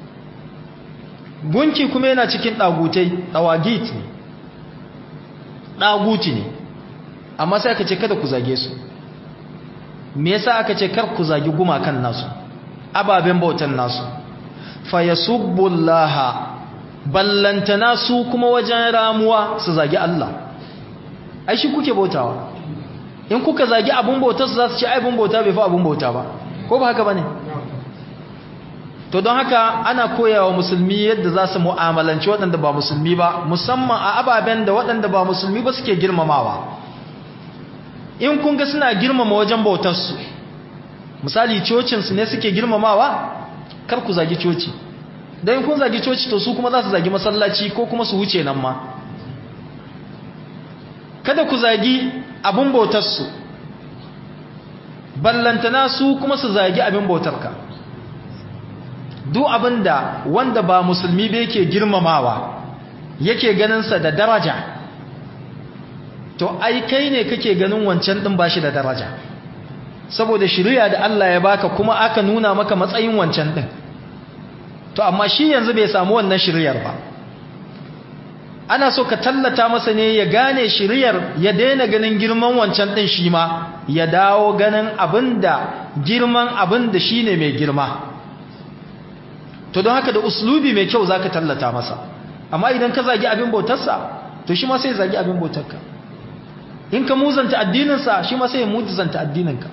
gunki kuma yana cikin dagutai dawagit ne daguti ne amma sai aka ce kada ku zage su me yasa aka ce kar ku zagi gumakan nasu ababen bautan nasu fa yasubbullaha ballantana su kuma wajen ramuwa su zagi Allah ai shi kuke bautawa in kuka zagi abun bautar su za su ce ai abun bauta bai fi abun bauta ba ko ba haka bane to don haka ana koyawa musulmi yadda za su mu'amalanci waɗanda ba musulmi ba musamman a ababen da waɗanda ba musulmi ba suke girmamawa in kun ga suna girmama wajen bautarsu misali cocinsu ne suke girmamawa kar ku zagi coci don kun zagi coci to su kuma za su zagi masallaci ko kuma su wuce nan ma kada ku zagi abin bautarsu ballantana su kuma su zagi abin bautarka duk abin da wanda ba musulmi ba yake girmamawa yake ganinsa da daraja to ai kai ne kake ganin wancan din bashi da daraja saboda shari'a da Allah ya baka kuma aka nuna maka matsayin wancan din to amma shi yanzu bai samu wannan shari'ar ba ana so ka tallata masa ne ya gane shari'ar ya daina ganin girman wancan din shi ma ya dawo ganin abinda girman abinda shine mai girma to don haka da uslubi mai kyau zaka tallata masa amma idan ka zagi abin bautarsa to shi ma sai zagi abin bautarka in ka muzanta addininsa shi ma sai ya muzanta addininka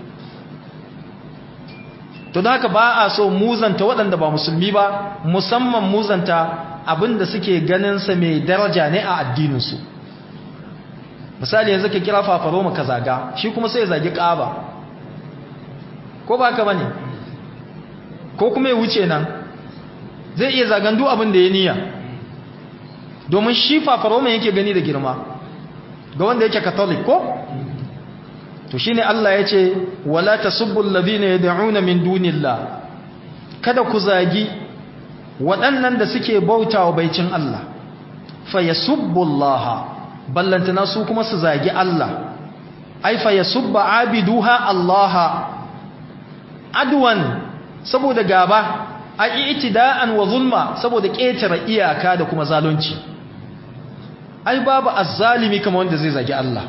to don haka ba a so muzanta waɗanda ba musulmi ba musamman muzanta abinda suke ganinsa mai daraja ne a addininsu misali yanzu ka kira fafaroma ka zaga shi kuma sai ya zagi ƙaba ko ba ka ba ne ko kuma ya wuce nan zai iya zagan duk abin da ya niyya domin shi fafaroma yake gani da girma ga wanda yake catholic ko to shine Allah yace wala tasubbu alladhina yad'una min dunillah kada ku zagi waɗannan da suke bautawa baicin Allah fa yasubbu Allah ballantana su kuma su zagi Allah ai fa yasubba abiduha Allah adwan saboda gaba ai itida'an wa zulma saboda ƙetare iyaka da kuma zalunci ai babu azzalimi kamar wanda zai zagi Allah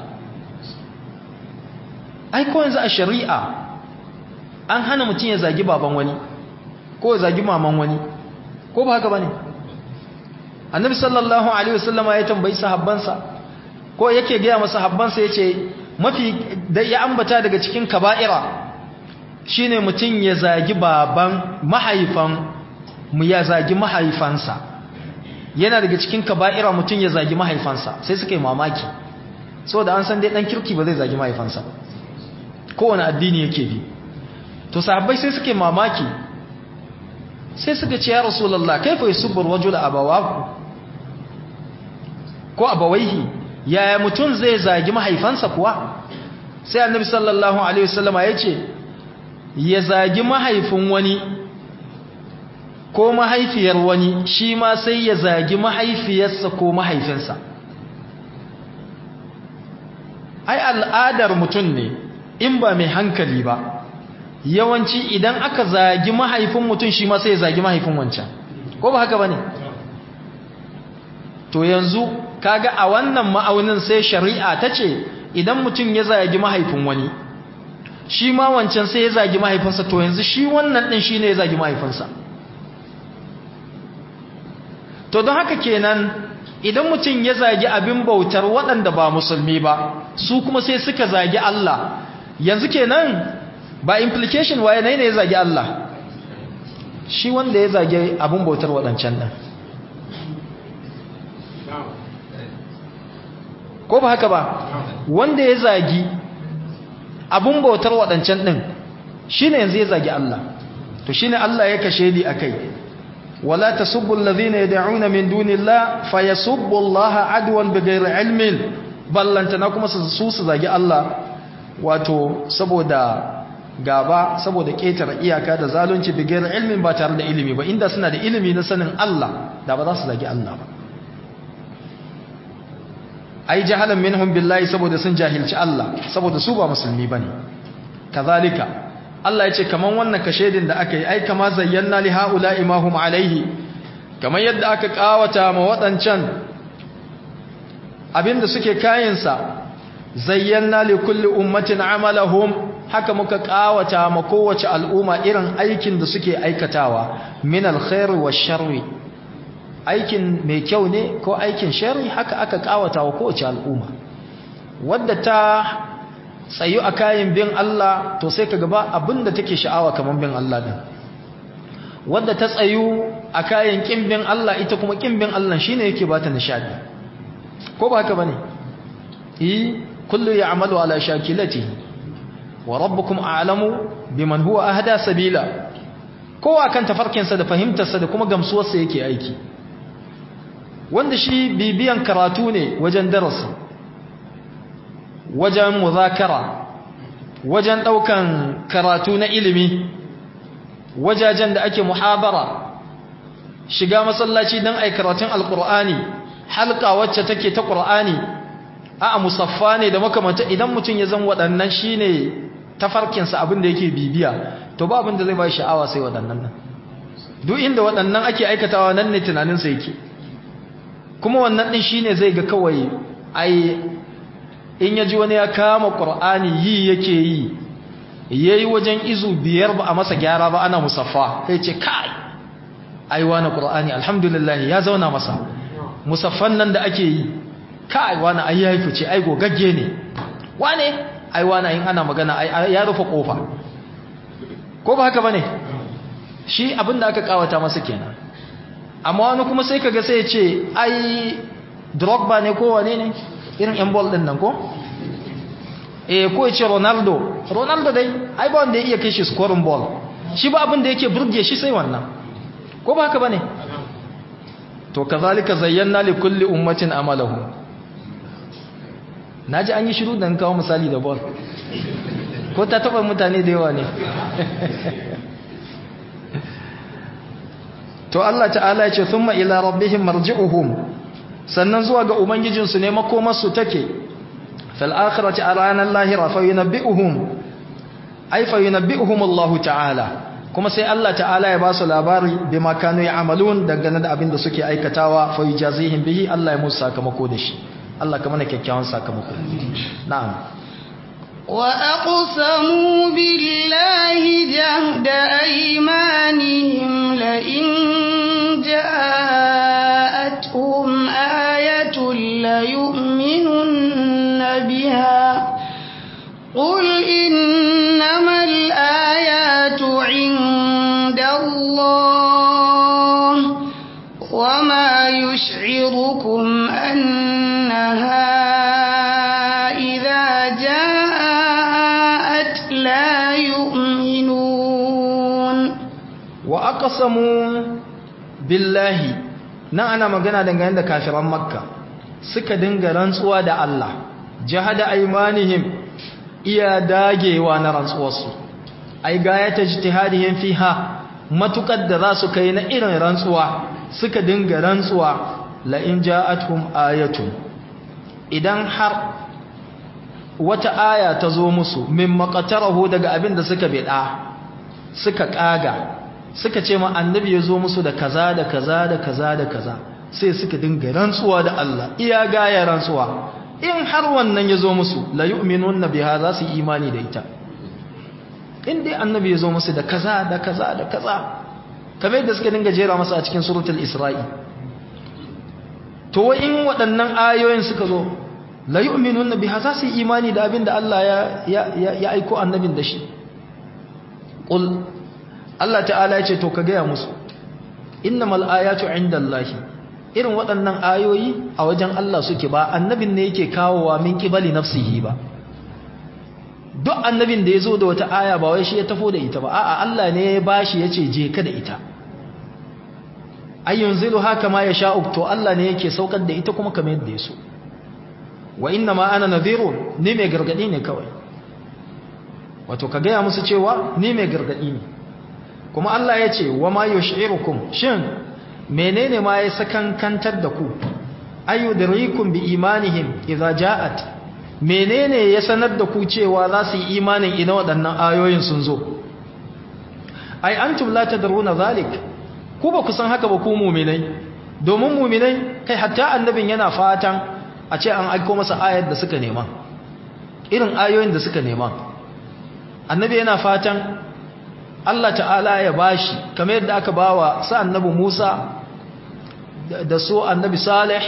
ai ko yanzu a shari'a an hana mutum ya zagi baban wani ko ya zagi maman wani ko ba haka bane annabi sallallahu alaihi wasallam ya tambayi sahabbansa ko yake ga masa sahabbansa yace mafi da ya ambata daga cikin kaba'ira shine mutum ya zagi baban mahaifan mu ya zagi mahaifansa yana daga cikin kaba'ira mutum ya zagi mahaifansa sai suka yi mamaki saboda an san dai dan kirki ba zai zagi mahaifansa ba kowane addini yake bi to sahabbai sai suke mamaki sai suka ce ya rasulullah kaifa yusubbu rajul abawahu ko abawaihi yaya mutum zai zagi mahaifansa kuwa sai annabi sallallahu alaihi wasallama ya ce ya zagi mahaifin wani ko mahaifiyar wani shi ma sai ya zagi mahaifiyarsa ko mahaifinsa ai al'adar mutum ne in ba mai hankali ba yawanci idan aka zagi mahaifin mutum shi ma sai ya zagi mahaifin wancan ko ba haka ba ne to yanzu kaga a wannan ma'aunin sai shari'a ta ce idan mutum ya zagi mahaifin wani shi ma wancan sai ya zagi mahaifinsa to yanzu shi wannan din shine ya zagi mahaifinsa to don haka kenan idan mutum ya zagi abin bautar waɗanda ba musulmi ba su kuma sai suka zagi Allah yanzu kenan ba implication waye ne ya zagi Allah shi wanda ya zagi abin bautar waɗancan ɗin ko ba haka ba wanda ya zagi abin bautar waɗancan ɗin shi ne yanzu ya zagi Allah to shi ne Allah ya kashe ni a kai ولا تسبوا الذين يدعون من دون الله فيسبوا الله عدوا بغير علم ballantana kuma su su zagi Allah wato saboda gaba saboda ƙetare iyaka da zalunci bigayar ilmin ba tare da ilimi ba inda suna da ilimi na sanin Allah da ba za su zagi Allah ba ai jahalan minhum billahi saboda sun jahilci Allah saboda su ba musulmi bane kazalika Allah ya ce kaman wannan kashedin da aka yi ai kama zayyana li haula'i ma hum alaihi kaman yadda aka kawata ma wadancan abinda suke kayansa zayyana li kulli ummatin amalahum haka muka kawata ma kowace al'umma irin aikin da suke aikatawa min alkhair wa sharri aikin mai kyau ne ko aikin sharri haka aka kawata wa kowace al'umma wadda ta tsayu a kayan bin Allah to sai ka gaba abinda take sha'awa kamar bin Allah din wadda ta tsayu a kayan kin bin Allah ita kuma kin bin Allah shine yake bata nishadi ko ba haka bane eh kullu ya'malu ala shakilatihi wa rabbukum a'lamu biman huwa ahda sabila kowa kan tafarkinsa da fahimtarsa da kuma gamsuwarsa yake aiki wanda shi bibiyan karatu ne wajen darasi wajen muzakara wajen daukan karatu na ilimi wajajen da ake muhabara shiga masallaci don ai karatun alkur'ani halka wacce take ta qur'ani a musaffa ne da makamanta idan mutum ya zan waɗannan shine tafarkinsa abin da yake bibiya to ba abin da zai ba sha'awa sai waɗannan nan duk inda waɗannan ake aikatawa nan ne tunaninsa yake kuma wannan ɗin shine zai ga kawai ai in ya ji wani ya kama ƙur'ani yi yake yi ya yi wajen izu biyar ba a masa gyara ba ana musaffa kai ce kai ai wani ƙur'ani alhamdulillah ya zauna masa musaffan nan da ake yi kai wani ai ya yi fice ai gogagge ne wane ai wani in ana magana ya rufe kofa ko ba haka bane shi abin da aka kawata masa kenan amma wani kuma sai kaga sai ya ce ai Drogba ne ko wane ne irin yan ball din nan ko eh ko ya ce Ronaldo Ronaldo dai ai ba wanda ya iya kai shi scoring ball shi ba abin da yake burge shi sai wannan ko ba haka bane to kazalika zayyana li kulli ummatin amalahu naji an yi shiru dan kawo misali da ball ko ta taba mutane da yawa ne to Allah ta'ala ya ce thumma ila rabbihim marji'uhum sannan zuwa ga ubangijinsu ne makomarsu take fil akhirati a ranar lahira fa yunabbi'uhum ay fa yunabbi'uhum Allah ta'ala kuma sai Allah ta'ala ya ba su labari bima kanu ya'malun dangane da abin da suke aikatawa fa yujazihim bihi Allah ya musu sakamako da shi Allah ka mana kyakkyawan sakamako na'am وأقسموا بالله جهد أيمانهم لئن جاءتهم آية ليؤمنن بها قل إنما الآيات عند الله وما يشعركم أنها إذا جاءت لا يؤمنون وأقسموا بالله nan ana magana dangane da kafiran makka suka dinga rantsuwa da Allah jahada aymanihim iya dagewa na rantsuwarsu ai gayata ijtihadihim fiha matukar da za su kai na irin rantsuwa suka dinga rantsuwa la in ja'atuhum ayatun idan har wata aya ta zo musu min maqatarahu daga abin da suka bida suka kaga suka ce ma annabi ya zo musu da kaza da kaza da kaza da kaza sai suka dinga rantsuwa da Allah iya gaya rantsuwa in har wannan ya zo musu la yu'minunna biha za su imani da ita in dai annabi ya zo musu da kaza da kaza da kaza kamar yadda suka dinga jera masa a cikin suratul isra'i to in waɗannan ayoyin suka zo la yu'minuna biha za su yi imani da abin da Allah ya ya aiko annabin da shi qul Allah ta'ala ya ce to ka gaya musu innamal ayatu indallahi irin waɗannan ayoyi a wajen Allah suke ba annabin ne yake kawowa min qibali nafsihi ba duk annabin da ya zo da wata aya ba wai shi ya tafo da ita ba a'a Allah ne ya bashi ya ce je ka da ita ayyun zilu haka ma ya sha'u to Allah ne yake saukar da ita kuma kamar yadda ya so wa inna ma ana nadhirun ni mai gargadi ne kawai wato ka gaya musu cewa ni mai gargadi ne kuma Allah ya ce wa ma yush'irukum shin menene ma ya sakankantar da ku ayyudrikum bi imanihim idza ja'at menene ya sanar da ku cewa za su yi imanin ina waɗannan ayoyin sun zo ai antum la tadruna zalik ku ba ku san haka ba ku mu'minai domin mu'minai kai hatta annabin yana fatan a ce an aiko masa ayar da suka nema irin ayoyin da suka nema annabi yana fatan Allah ta'ala ya bashi kamar yadda aka bawa sa annabi Musa da su annabi Salih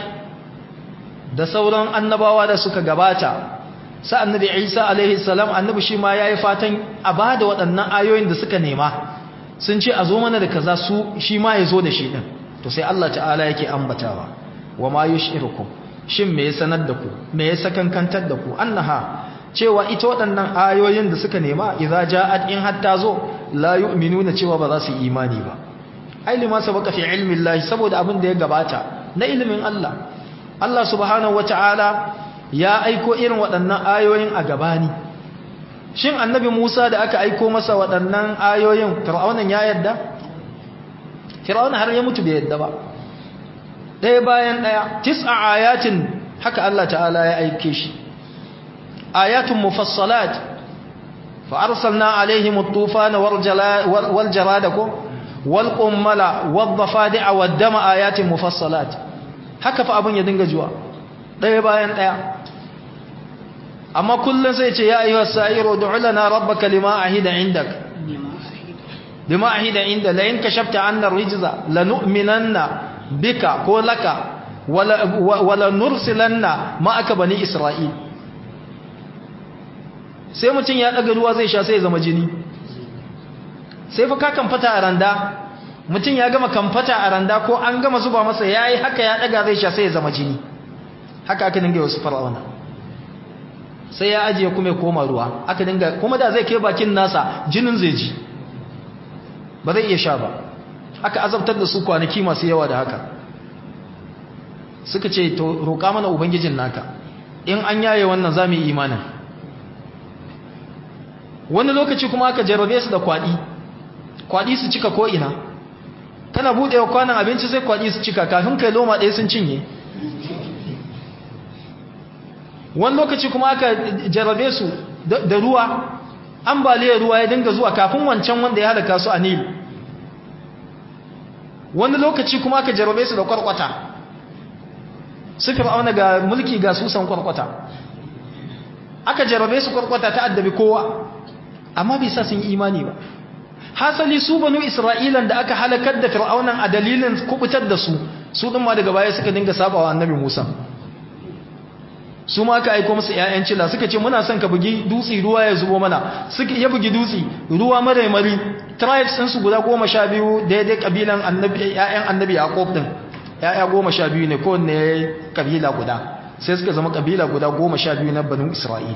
da sauran annabawa da suka gabata sa annabi Isa alaihi salam annabi shi ma yayi fatan a bada waɗannan ayoyin da suka nema sun ce a zo mana da kaza su shi ma ya zo da shi din to sai Allah ta'ala yake ambatawa wa ma yushirukum shin me ya sanar da ku me ya sakankantar da ku annaha cewa ita waɗannan ayoyin da suka nema idza ja'at in hatta zo la yu'minuna cewa ba za su yi imani ba ai lima sabaka fi ilmi Allah saboda abin da ya gabata na ilimin Allah Allah subhanahu wata'ala ya aiko irin waɗannan ayoyin a gabani shin annabi Musa da aka aiko masa waɗannan ayoyin fir'aunan ya yadda fir'auna har ya mutu bai yadda ba ɗaya bayan ɗaya tis'a ayatin haka Allah ta'ala ya aike shi ayatun mufassalat fa arsalna alaihim at-tufana wal jarada ko wal qummala wad dafadi'a wad dama ayatin mufassalat haka fa abin ya dinga juwa ɗaya bayan ɗaya amma kullun sai ce ya ayyuhas sa'iru du'u lana rabbaka lima ahida indak lima ahida inda la in kashafta 'anna ar-rijza lanu'minanna bika ko laka wala, wala nursilanna ma'aka bani isra'il sai mutum ya daga ruwa zai sha sai ya zama jini sai fa ka kamfata a randa mutum ya gama kamfata a randa ko an gama zuba masa yayi haka ya daga zai sha sai ya zama jini haka aka dinga wasu fara'auna sai ya ajiye kuma ya koma ruwa aka dinga kuma da zai kai bakin nasa jinin zai ji ba zai iya sha ba aka azabtar da su kwanaki masu yawa da haka suka ce to roƙa mana ubangijin naka in an yaye wannan za mu yi imanin wani lokaci kuma aka jarrabe su da kwaɗi kwaɗi su cika ko'ina kana buɗewa kwanan abinci sai kwaɗi su cika kafin kai loma ɗaya sun cinye wani lokaci kuma aka jarrabe su da ruwa ambaliyar ruwa ya dinga zuwa kafin wancan wanda ya halaka su a nil wani lokaci kuma aka jarrabe su da kwarkwata su fir'auna ga mulki ga susan kwarkwata aka jarrabe su kwarkwata ta addabi kowa amma bai sa sun yi imani ba hasali su banu isra'ilan da aka halakar da fir'aunan a dalilin kubutar da su su din ma daga baya suka dinga sabawa annabi Musa su ma aka aika musu ƴaƴan cila suka ce muna son ka bugi dutsi ruwa ya zubo mana suka ya bugi dutsi ruwa maraimari tribes din su guda 12 daidai kabilan annabi ƴaƴan annabi Yaqub din ƴaƴa 12 ne kowanne kabila guda sai suka zama kabila guda 12 na banu Isra'il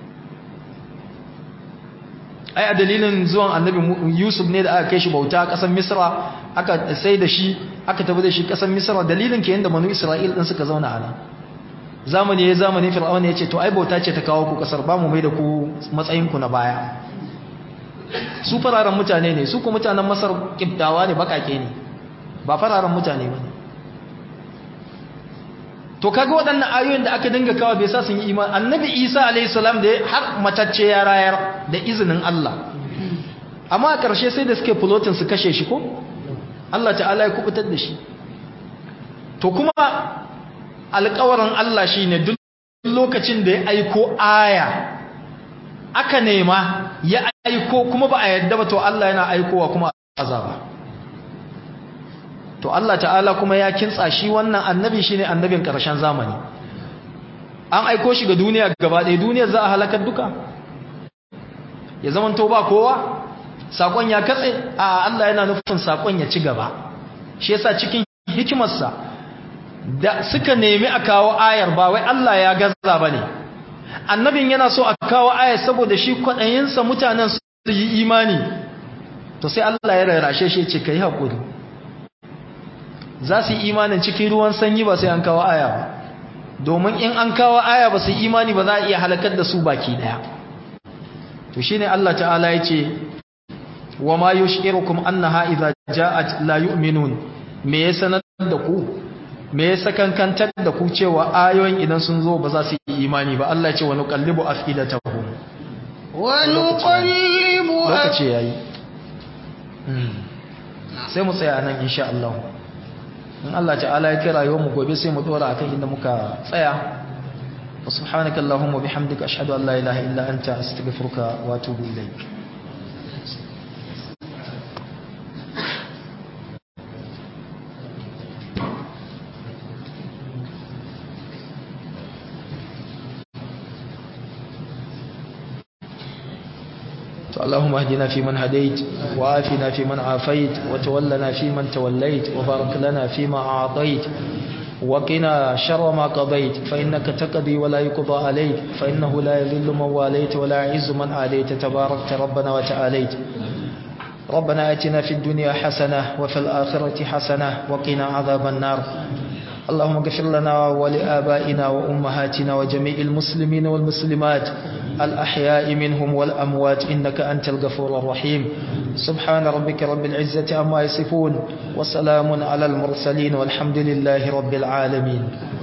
ai a dalilin zuwan annabi Yusuf ne da aka kai shi bauta a ƙasar Misra aka sai da shi aka tafi da shi ƙasar Misra dalilin ke yanda banu Isra'il din suka zauna a nan zamani ya zamani fir'aun ya ce to ai bauta ce ta kawo ku kasar ba mu mai da ku matsayin ku na baya su fararen mutane ne su ku mutanen masar kibdawa ne bakake ne ba fararen mutane ba ne to kaga waɗannan ayoyin da aka dinga kawo bai sa sun yi imani annabi isa alayhi salam da har matacce ya rayar da izinin Allah amma a ƙarshe sai da suke fulotin su kashe shi ko Allah ta'ala ya kubutar da shi to kuma alƙawarin Allah shi ne duk lokacin da ya aiko aya aka nema ya aiko kuma ba a yadda ba to Allah yana aikowa kuma azaba to Allah ta'ala kuma ya kintsa shi wannan annabi shine annabin karshen zamani an aiko shi ga duniya gaba ɗaya duniyar za a halakar duka ya zaman to ba kowa sakon ya katse a Allah yana nufin sakon ya ci gaba shi yasa cikin hikimarsa da suka nemi a kawo ayar ba wai Allah ya gaza bane annabin yana so a kawo ayar saboda shi kwaɗayinsa mutanen su yi imani to sai Allah ya rarrashe shi ce kai hakuri za su yi imanin cikin ruwan sanyi ba sai an kawo aya ba domin in an kawo aya ba su yi imani ba za a iya halakar da su baki daya to shine Allah ta'ala ya ce wa ma yushirukum annaha idza ja'at la yu'minun me ya sanar da ku me ya sakankantar da ku cewa ayoyin idan sun zo ba za su yi imani ba Allah ya ce wa nuqallibu afidatahum wa nuqallibu lokaci yayi sai mu tsaya nan insha Allah in Allah ta'ala ya kira yau mu gobe sai mu dora akan inda muka tsaya wa subhanaka allahumma bihamdika ashhadu an la ilaha illa anta astaghfiruka wa atubu ilaik اللهم اهدنا فيمن هديت وآفنا فيمن عافيت وتولنا فيمن توليت وبارك لنا فيما أعطيت وقنا شر ما قضيت فإنك تقضي ولا يقضى عليك فإنه لا يذل من واليت ولا يعز من عاديت تباركت ربنا وتعاليت ربنا آتنا في الدنيا حسنة وفي الآخرة حسنة وقنا عذاب النار اللهم اغفر لنا ولآبائنا وأمهاتنا وجميع المسلمين والمسلمات الأحياء منهم والأموات إنك أنت الغفور الرحيم سبحان ربك رب العزة عما يصفون وسلام على المرسلين والحمد لله رب العالمين